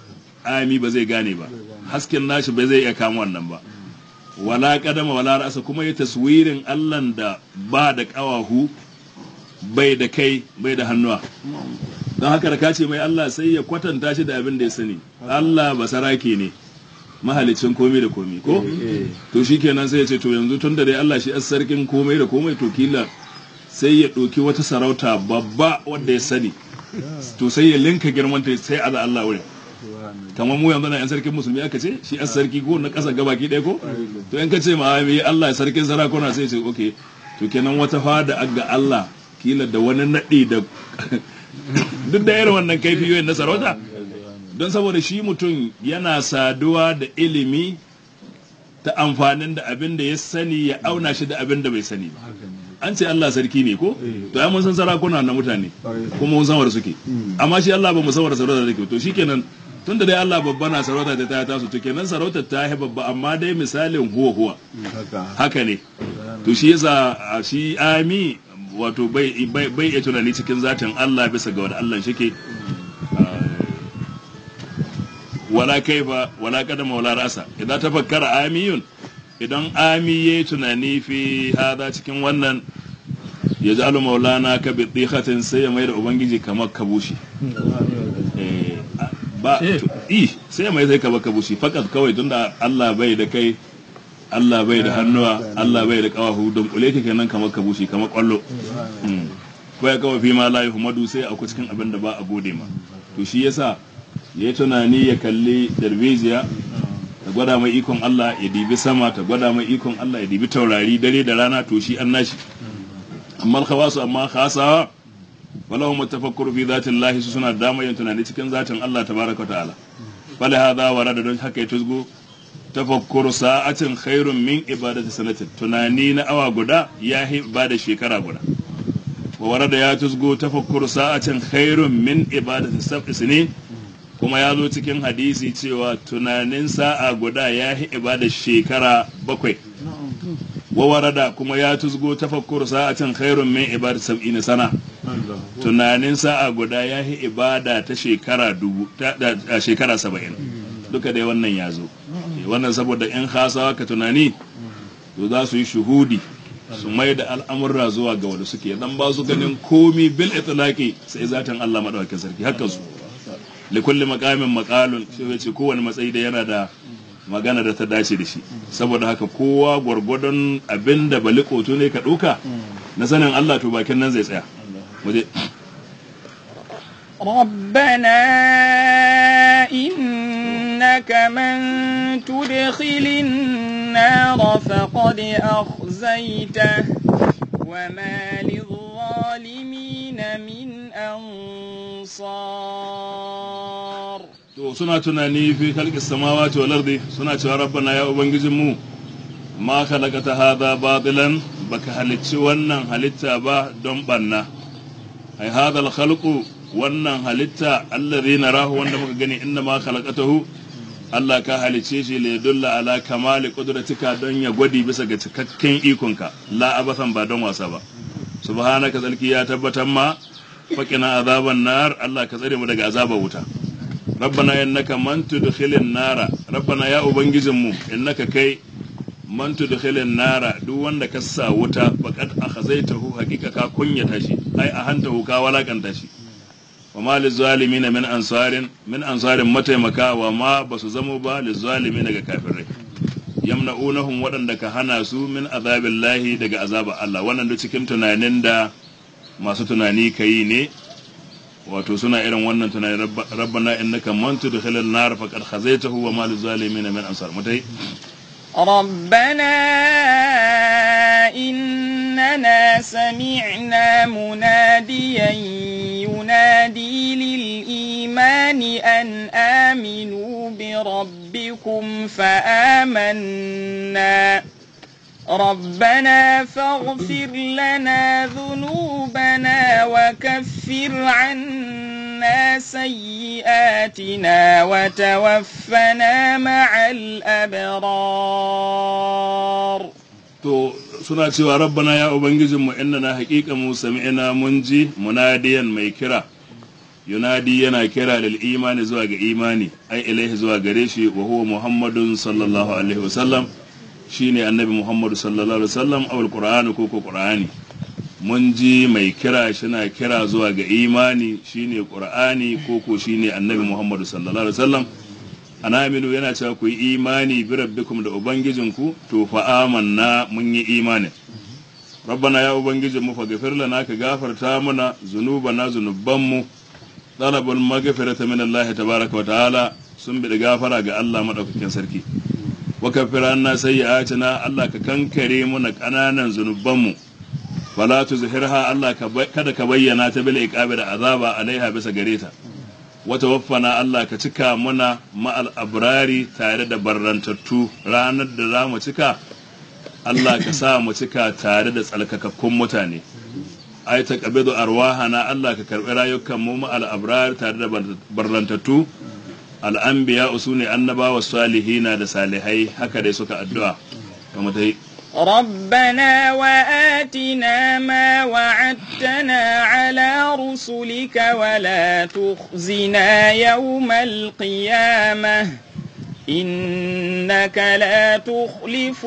ami ba zai gane ba hasken nashi ba zai iya kama wannan ba wala kadama wala ra'asa kuma ya taswirin allan da ba da kawahu bai da kai bai da hannuwa don haka da ka ce mai Allah sai ya kwatanta shi da abin da ya sani Allah basarake ne mahalicin komai da komai ko to shikenan sai ya ce to yanzu tun da dai Allah shi as sarkin komai da komai to kila sai ya ɗauki wata sarauta babba wanda ya sani to sai ya linka girmanta sai ala Allah wurin kamar mu yanzu na yan sarkin musulmi aka ce shi as sarki ko na ƙasa gabaki ɗaya ko to in ka ce ma me Allah sarkin sarakuna sai ce okay to kenan wata fada aga Allah kila da wani naɗi da duk da irin wannan kaifiyoyin na sarauta don saboda shi mutum yana saduwa da ilimi ta amfanin da abin da ya sani ya auna shi da abin da bai sani ba an ce Allah sarki ne ko to ai mun san sarakuna na mutane kuma mun san wanda suke amma shi Allah ba mu san wanda sarauta take to shikenan tunda dai Allah babba na sarauta ta ta tasu to kenan sarautar ta yi babba amma dai misalin huwa huwa haka ne to shi yasa shi ami wato bai bai iya tunani cikin zatin Allah bisa ga wanda Allah shike wala kaifa wala kadama wala rasa idan tafakkara amiyun idan ami ya tunani fi hada cikin wannan ya ji alu maulana ka bi tsihatin sai ya mai da ubangiji kamar kabushi ba i sai ya mai sai kamar kabushi fakat kawai tunda Allah bai da kai Allah bai da hannuwa Allah bai da kawahu don kule ka kenan kamar kabushi kamar kwallo ko ya kawai fi ma la yuhmadu sai a cikin abin da ba a gode ma to shi yasa ya tunani ya kalli darbejiya ta gwada mai ikon Allah ya dibi sama ta gwada mai ikon Allah ya dibi taurari dare da rana to shi an nashi amma khawasu amma khasawa walahu mutafakkuru fi zatin Allah su suna da yin tunani cikin zatin Allah tabaraka ta'ala fala hadha warada don haka ya tuzgo tafakkuru sa'atin khairun min ibadati sanatin tunani na awa guda ya yi ibada shekara guda wa warada ya tuzgo tafakkuru sa'atin khairun min ibadati sab'i sinin kuma ya zo cikin hadisi cewa tunanin sa'a guda ya yi ibada shekara bakwai wawarada kuma ya tuzgo tafakkur sa'atin khairun min ibada sab'in sana tunanin sa'a guda ya yi ibada ta shekara dubu ta shekara saba'in duka dai wannan ya zo wannan saboda in hasawa ka tunani to za su yi shuhudi su mai da al'amurra zuwa ga wanda suke dan ba su ganin komi bil itlaqi sai zatin Allah madaukakin sarki haka su likulli makamin makalun shi ya ce kowane matsayi da yana da magana da ta dace da shi saboda haka kowa gwargwadon abin da bali koto ne ka ɗauka na sanin Allah to bakin nan zai tsaya waje ربنا إنك من تدخل النار فقد أخزيته وما للظالمين من أنصار to suna tunani fi khalqis samawati wal ardi suna cewa rabbana ya ubangijin mu ma khalaqata hadha batilan baka halicci wannan halitta ba don banna ai hadha al khalqu wannan halitta allazi narahu wanda muka gani inna ma khalaqatahu Allah ka halicce shi le dulla ala kamali qudratika don ya gwadi bisa ga cikakken ikonka la abasan ba don wasa ba subhanaka zalki ya tabbatar ma faqina azaban nar Allah ka tsare mu daga azabar wuta rabbana innaka man tudkhilin nara rabbana ya ubangijinmu innaka kai man tudkhilin nara duk wanda ka sa wuta faqad akhazaitahu haqiqa ka kunyata shi ai a hanta ka walakanta shi wa ma lizalimin min ansarin min ansarin mataimaka wa ma basu zamo ba lizalimin daga kafirai yamna'unahum waɗanda ka hana su min azabillahi daga azabar Allah wannan duk cikin tunanin da masu tunani kai ne wato suna irin wannan tunani rabbana innaka man tudkhilal nar faqad khazaitahu wa ma lizalimin min ansar mutai ربنا إننا سمعنا مناديا ينادي للإيمان أن آمنوا بربكم فآمنا ربنا فاغفر لنا ذنوبنا وكفر عنا سيئاتنا وتوفنا مع الأبرار to suna cewa rabbana ya ubangijinmu innana haƙiƙa mu sami'ina mun ji munadiyan mai kira yunadi yana kira lil imani zuwa ga imani ai ilaihi zuwa gare shi wa huwa muhammadun sallallahu alaihi wasallam shine annabi muhammadu sallallahu alaihi wasallam awal qur'ani ko ko qur'ani mun ji mai kira shina kira zuwa ga imani shine qur'ani ko ko shine annabi muhammadu sallallahu alaihi wasallam anaminu yana cewa ku yi imani bi rabbikum da ubangijinku to fa amanna mun yi imani rabbana ya ubangijin mu faghfir lana ka gafarta mana zunubana zunubanmu talabul maghfirata min Allah tabaraka wa ta'ala sun bi gafara ga Allah madaukakin sarki wa kaffir anna sayyi'atina Allah ka kankare mana kananan zunubanmu wala tuzhirha Allah ka kada ka bayyana ta bil iqabi da azaba alaiha bisa gare ta wata waffana Allah ka cika muna ma'al abrari tare da barrantattu ranar da za mu cika Allah ka sa mu cika tare da tsalkakakkun mutane ai ta qabidu arwahana Allah ka karbi rayukan mu ma'al abrar tare da barrantattu al'anbiya usune annabawa salihina da salihai haka dai suka addu'a kamar dai ربنا وآتنا ما وعدتنا على رسلك ولا تخزنا يوم القيامة إنك لا تخلف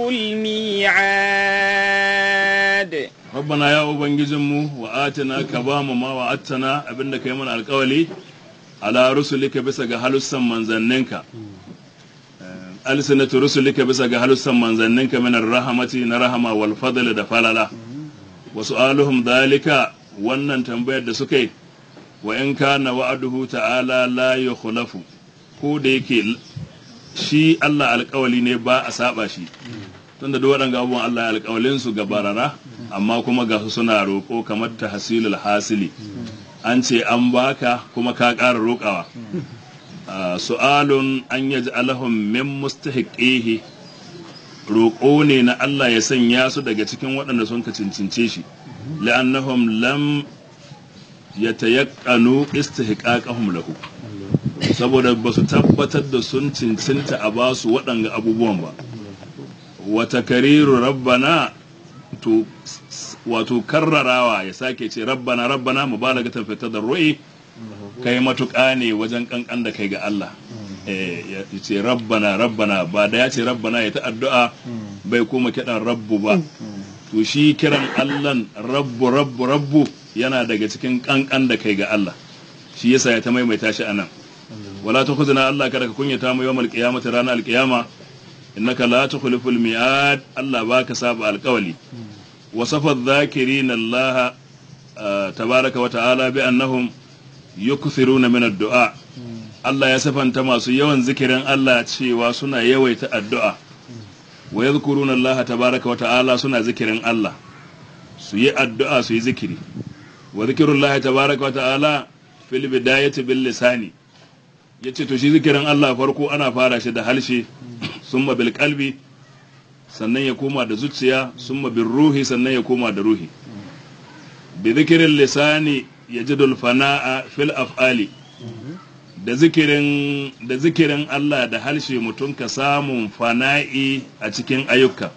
الميعاد ربنا يا ubangijinmu wa atina ka ba mu ma wa attana abinda kai mana alkawali ala rusulika bisa ga halussan manzanninka alsinatu rusulika bisa ga halussan manzanninka min rahamati na rahama wal fadl da falala wa su'aluhum dalika wannan tambayar da suka yi wa in kana wa'aduhu ta'ala la yukhlafu ko da yake shi Allah alƙawali ne ba a saba shi tunda duk waɗanda abubuwan Allah alƙawalin su ga barara amma kuma ga su suna roƙo kamar tahsilul hasili an ce an baka kuma ka ƙara roƙawa su'alun an yaj'alahum min mustahiqihi roƙo ne na Allah ya sanya su daga cikin waɗanda sun ka cincince shi la'annahum lam yatayaqqanu istihqaqahum lahu saboda ba su tabbatar da sun cincinta a ba su waɗanga abubuwan ba wata kariru rabbana to wato karrarawa ya sake ce rabbana rabbana mubalagatan fi tadarrui kai matuƙa ne wajen kankan da kai ga Allah ya ce rabbana rabbana ba da ya ce rabbana ya ta addu'a bai kuma kiɗan rabbu ba to shi kiran Allahn rabbu rabbu rabbu yana daga cikin kankan da kai ga Allah shi yasa ya ta maimaita shi anan wala tukhzina Allah kada ka kunyata mu yawmal qiyamati ranar alqiyama innaka la tukhliful mi'ad Allah baka saba alqawli wasafa adh-dhakirin Allah tabaraka wa ta'ala bi annahum yukthiruna min ad-du'a Allah ya sifanta masu yawan zikirin Allah cewa suna yawaita addu'a wa yadhkuruna Allah tabaraka wa ta'ala suna zikirin Allah su yi addu'a su yi zikiri wa zikrullahi tabaraka wa ta'ala fil bidayati bil lisani yace to shi zikirin Allah farko ana fara shi da halshe summa bil qalbi sannan ya koma da zuciya summa bil ruhi sannan ya koma da ruhi bi zikirin lisani yajidul fana'a fil af'ali da zikirin da zikirin Allah da harshe mutum ka samun fana'i a cikin ayyuka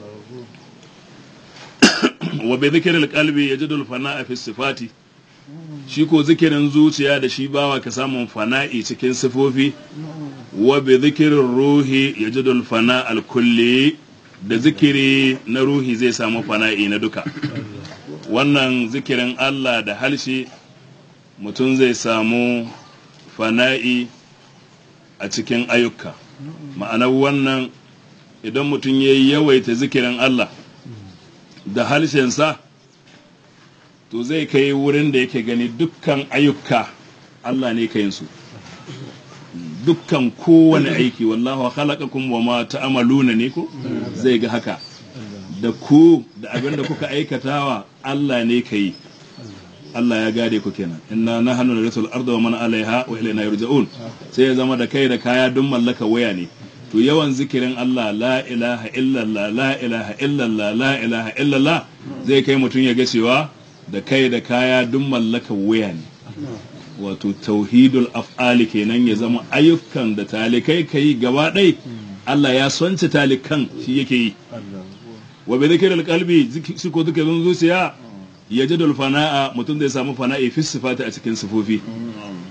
wa bi zikiril qalbi yajidul fana'a fi sifati shi ko zikirin zuciya da shi bawa ka samun fana'i cikin sifofi wa bi zikirin ruhi yajidul fana al kulli da zikiri na ruhi zai samu fana'i na duka wannan zikirin Allah da harshe mutum zai samu fana'i a cikin ayyuka ma'anar wannan idan mutum ya yi yawaita zikirin Allah da harshensa to zai kai wurin da yake gani dukkan ayyuka Allah ne ka su dukkan kowane aiki wallahu khalaqakum wa ma ta'maluna ne ko zai ga haka da ku da abin da kuka aikatawa Allah ne ka yi Allah ya gade ku kenan inna nahnu narisul arda wa man alaiha wa ilayna yurja'un sai ya zama da kai da kaya duk mallaka waya ne to yawan zikirin Allah la ilaha illallah la ilaha illallah la ilaha illallah zai kai mutum ya ga cewa da kai da kaya duk mallaka waya ne wato tauhidul af'ali kenan ya zama ayyukan da talikai kai gaba ɗai Allah ya sonce talikan shi yake yi wa bi dhikril qalbi shi ko zikirin zuciya ya ji fana'a mutum zai samu fana'i fi sifati a cikin sifofi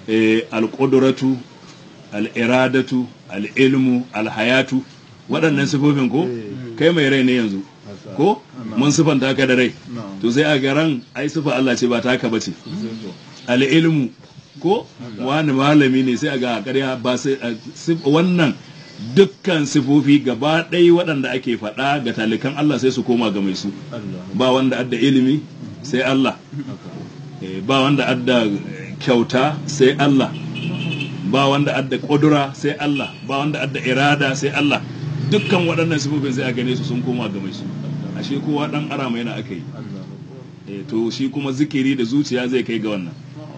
eh, alƙuduratu al'iradatu al'ilmu alhayatu waɗannan sifofin ko kai mai rai ne yanzu ko mun sifanta ka da rai to sai a garan ai sifa Allah ce ba taka bace al'ilmu ko wani malami ne sai a ga ƙarya ba sai a sif- wannan dukkan sifofi gaba ɗaya waɗanda ake faɗa ga talikan Allah sai su koma ga mai su ba wanda adda ilimi sai Allah Eh, ba wanda adda eh, kyauta sai Allah ba wanda adda ƙudura sai Allah ba wanda adda irada sai Allah dukkan waɗannan sifofin sai a gane su sun koma ga mai su ashe kowa ɗan arama yana aka yi Eh, to shi kuma zikiri da zuciya zai kai ga wannan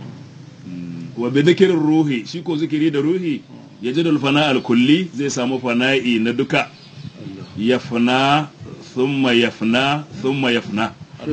Mm, wa bi zikirin ruhi shi ko zikiri da ruhi ya ji fana al-kulli zai samu fana'i na duka yafna thumma yafna thumma yafna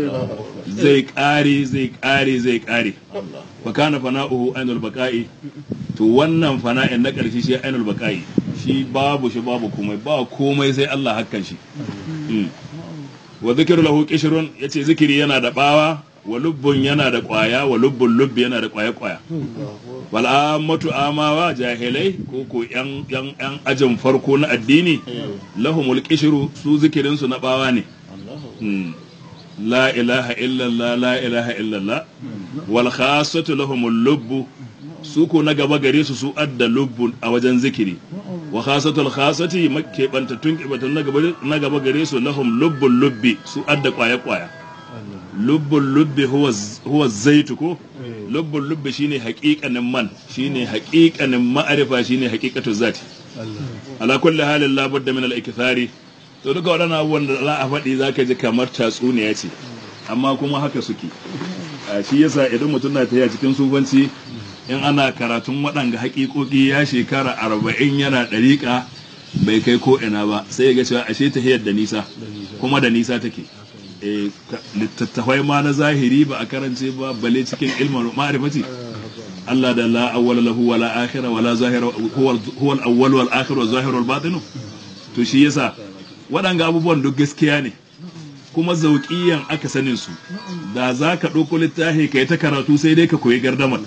zai ƙare zai ƙare zai ƙare fa kana fana'uhu ainul baqa'i to wannan fana'in na ƙarshe shi ainul baqa'i shi babu shi babu komai ba komai sai Allah hakkan shi Mm. wa zikiru lahu qishrun yace zikiri yana da bawa wa lubbun yana da kwaya wa lubbun lubbi yana da kwaya kwaya wal ammatu amawa jahilai ko ko yan yan yan ajin farko na addini lahumul qishru su zikirin su na bawa ne Mm. la ilaha illallah la ilaha illallah wal khassatu lahumul lubbu su ko na gaba gare su su adda lubbun a wajen zikiri wa khasatul khasati makebantattun kibatan na gaba na gaba gare su lahum lubbul lubbi su adda kwaya kwaya lubbul lubbi huwa huwa zaitu ko lubbul lubbi shine haƙiƙanin man shine haƙiƙanin ma'arifa shine haƙiƙatu zati ala kulli halin la budda min al-ikthari to duka waɗannan abubuwan da za a faɗi zaka ji kamar tatsuniya ce amma kuma haka suke a shi yasa idan mutum na tafiya cikin sufanci in ana karatun waɗanga haƙiƙoƙi ya shekara arba'in yana ɗariƙa bai kai ko ina ba sai ya ga cewa ashe tahiyar da nisa kuma da nisa take Eh, ka- littattafai ma na zahiri ba a karance ba bale cikin ilmin ma'rifati Allah da la awwala lahu wa la akhira wa la zahira huwa huwa al-awwal wal akhir wal zahir wal batin to shi yasa waɗanga abubuwan duk gaskiya ne kuma zauƙiyan aka sanin su da za ka ɗauko littafi ka yi ta karatu sai dai ka koyi gardamar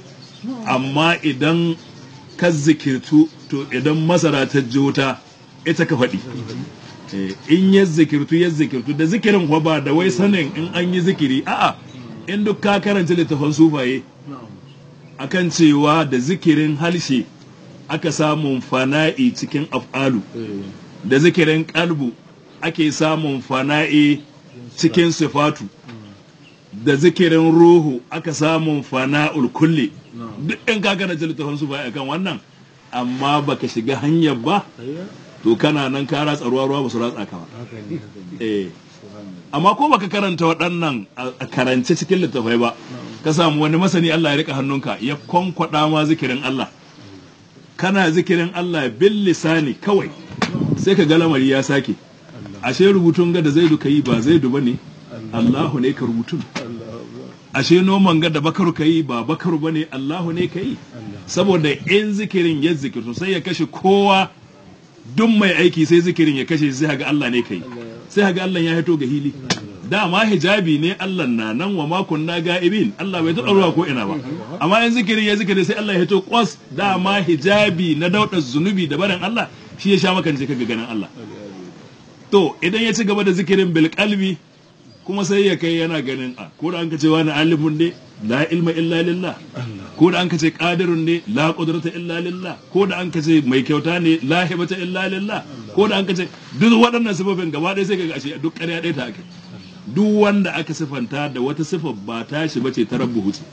amma idan ka zikirtu to idan masara ta jota ita ka faɗi Eh, in ya zikirtu ya zikirtu da zikirin kuwa ba da wai sanin in an yi zikiri a'a in duk ka karanta littafan sufaye akan cewa da zikirin halshe aka samun fana'i cikin af'alu da zikirin kalbu ake samun fana'i cikin sifatu da zikirin ruhu aka samun fana'ul kulli duk in ka karanta littafin su bai akan wannan amma baka shiga hanyar ba to kana nan ka ratsa ruwa ruwa ba su ratsa ka ba eh amma ko baka karanta waɗannan a a karance cikin littafai ba ka samu wani masani Allah ya rika hannunka ya kwankwada ma zikirin Allah kana zikirin Allah bil lisani kawai sai ka ga lamari ya sake ashe rubutun ga da zaidu ka yi ba zaidu ba ne Allahu ne ka rubutun ashe noman ga da bakaru ka yi ba bakaru ba ne Allahu ne ka yi saboda in zikirin ya zikirtu sai ya kashe kowa duk mai aiki sai zikirin ya kashe sai haga Allah ne ka yi sai haga Allah ya hito ga hili dama hijabi ne Allah na nan wa makon na ga'ibin Allah bai taɓa ruwa ko ina ba amma in zikirin ya zikiri sai Allah ya hito kwas dama hijabi na daudar zunubi da barin Allah shi ya sha makance kaga ganin Allah to idan ya ci gaba da zikirin bil qalbi kuma sai ya kai yana ganin a ko da an ka ce wani alimun ne la ilma illa lillah ko da an ka ce qadirun ne la qudrata illa lillah ko da an ka ce mai kyauta ne la hibata illa lillah ko da an ka ce duk waɗannan sifofin gaba ɗaya sai kaga ashe duk ƙarya ɗaya ta ake duk wanda aka sifanta da wata sifar ba ta shi bace ta rabbu hutu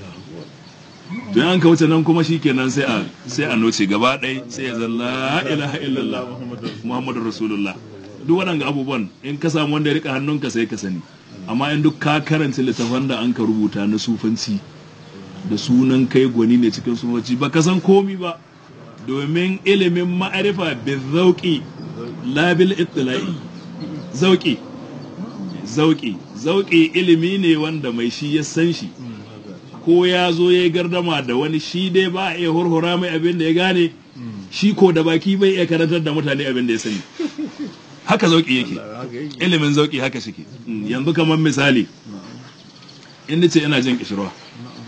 to an ka wuce nan kuma shikenan sai a sai a noce gaba ɗaya sai ya zalla la ilaha illallah muhammadur rasulullah duk waɗanga abubuwan in ka samu wanda ya rika hannunka sai ka sani amma in duk ka karanta littafan da an ka rubuta na sufanci da sunan kai gwani ne cikin sufanci ba ka san komi ba domin ilimin ma'arifa bin zauƙi labil ittila'i zauƙi zauƙi zauƙi ilimi ne wanda mai shi ya san shi ko ya zo ya yi gardama da wani shi dai ba a iya hurhura mai abin da ya gane shi ko da baki bai iya karantar da mutane abin da ya sani haka zauki yake ilimin zauki haka shike yanzu kamar misali in ce ina jin kishirwa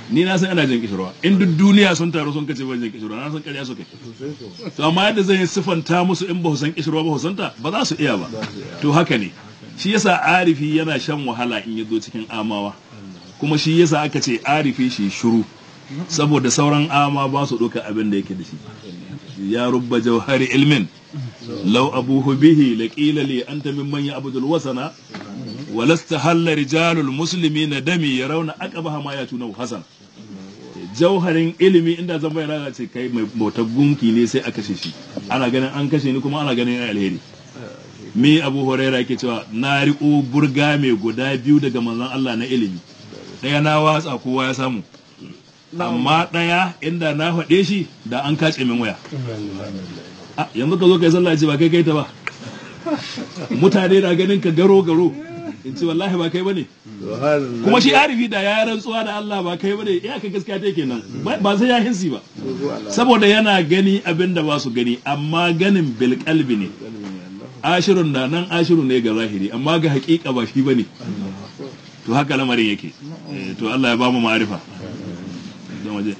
ni na san ina jin kishirwa in duk duniya sun taru sun kace ban jin kishirwa na san ƙarya suka to amma yadda zan yi siffanta musu in ba su san kishirwa ba su santa ba za su iya ba to haka ne shi yasa arifi yana shan wahala in ya zo cikin amawa kuma shi yasa aka ce arifi shi shiru saboda sauran ama ba su ɗauka abin da yake da shi ya rubba jauhari ilmin lau abuhu bihi laqila li anta mimman ya'budul wasana walasta halla rijalul muslimina dami yarawna aqbaha ma yatuna hasan jauharin ilimi inda zan bayyana ce kai mai bautar gunki ne sai a kashe shi ana ganin an kashe ni kuma ana ganin alheri mi abu huraira ke cewa na riko burga mai guda biyu daga manzon Allah na ilimi ɗaya na watsa kowa ya samu amma ɗaya inda na faɗe shi da an kace min waya Ah, yanzu ka zo kai sallah ce ba kai kai ta ba mutane na ganin ka garo garo in ce wallahi ba kai bane kuma shi arifi da ya rantsuwa da Allah ba kai bane ya ka gaskiya take nan ba sai ya hinsi ba saboda yana gani abin da ba su gani amma ganin bil qalbi ne ashirun da nan ashiru ne ga zahiri amma ga hakika ba shi bane to haka lamarin yake Eh, to Allah ya ba mu ma'arifa don waje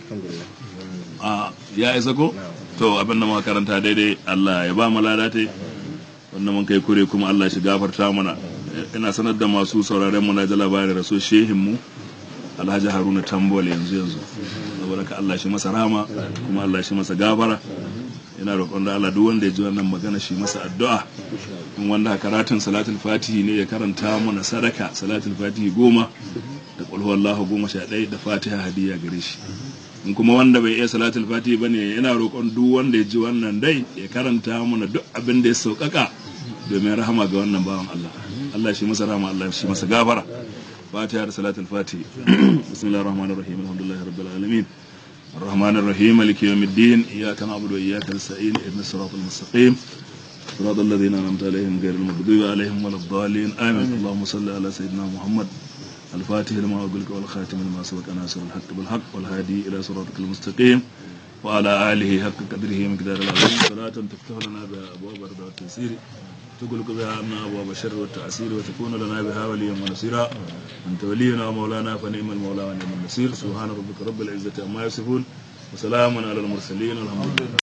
a ya isa ko to abin da muka karanta daidai Allah ya ba mu ladate wannan mun kai kure kuma Allah shi gafarta mana ina sanar da masu sauraren mu na da labarin raso shehin mu Alhaji Haruna Tambol yanzu yanzu saboda ka Allah shi masa rama kuma Allah shi masa gafara ina roƙon da Allah duk wanda ya ji wannan magana shi masa addu'a in wanda karatun salatul fatihi ne ya karanta mana sadaka salatul fatihi goma da qul huwallahu goma sha ɗaya da fatiha hadiya gare shi in kuma wanda bai iya salatul fatihi bane yana roƙon duk wanda ya ji wannan dai ya karanta mana duk abin da ya sauƙaƙa domin rahama ga wannan bawan Allah Allah shi masa rahama Allah shi masa gafara fatiha da salatul fatihi bismillahir rahmanir rahim alhamdulillahi rabbil alamin الرحمن الرحيم مالك يوم الدين إياك نعبد وإياك نستعين اهدنا الصراط المستقيم صراط الذين أنعمت عليهم غير المغضوب عليهم ولا الضالين آمين اللهم صل على سيدنا محمد الفاتح لما أقولك والخاتم لما سبق ناصر الحق بالحق والهادي إلى صراطك المستقيم وعلى آله حق قدره ومقدار العظيم صلاة تفتح لنا بها أبواب الرضا والتيسير تغلق بها عنا أبواب الشر والتعسير وتكون لنا بها وليا ونصيرا أنت ولينا ومولانا فنعم المولى ونعم النصير سبحان ربك رب العزة عما يصفون وسلام على المرسلين والحمد لله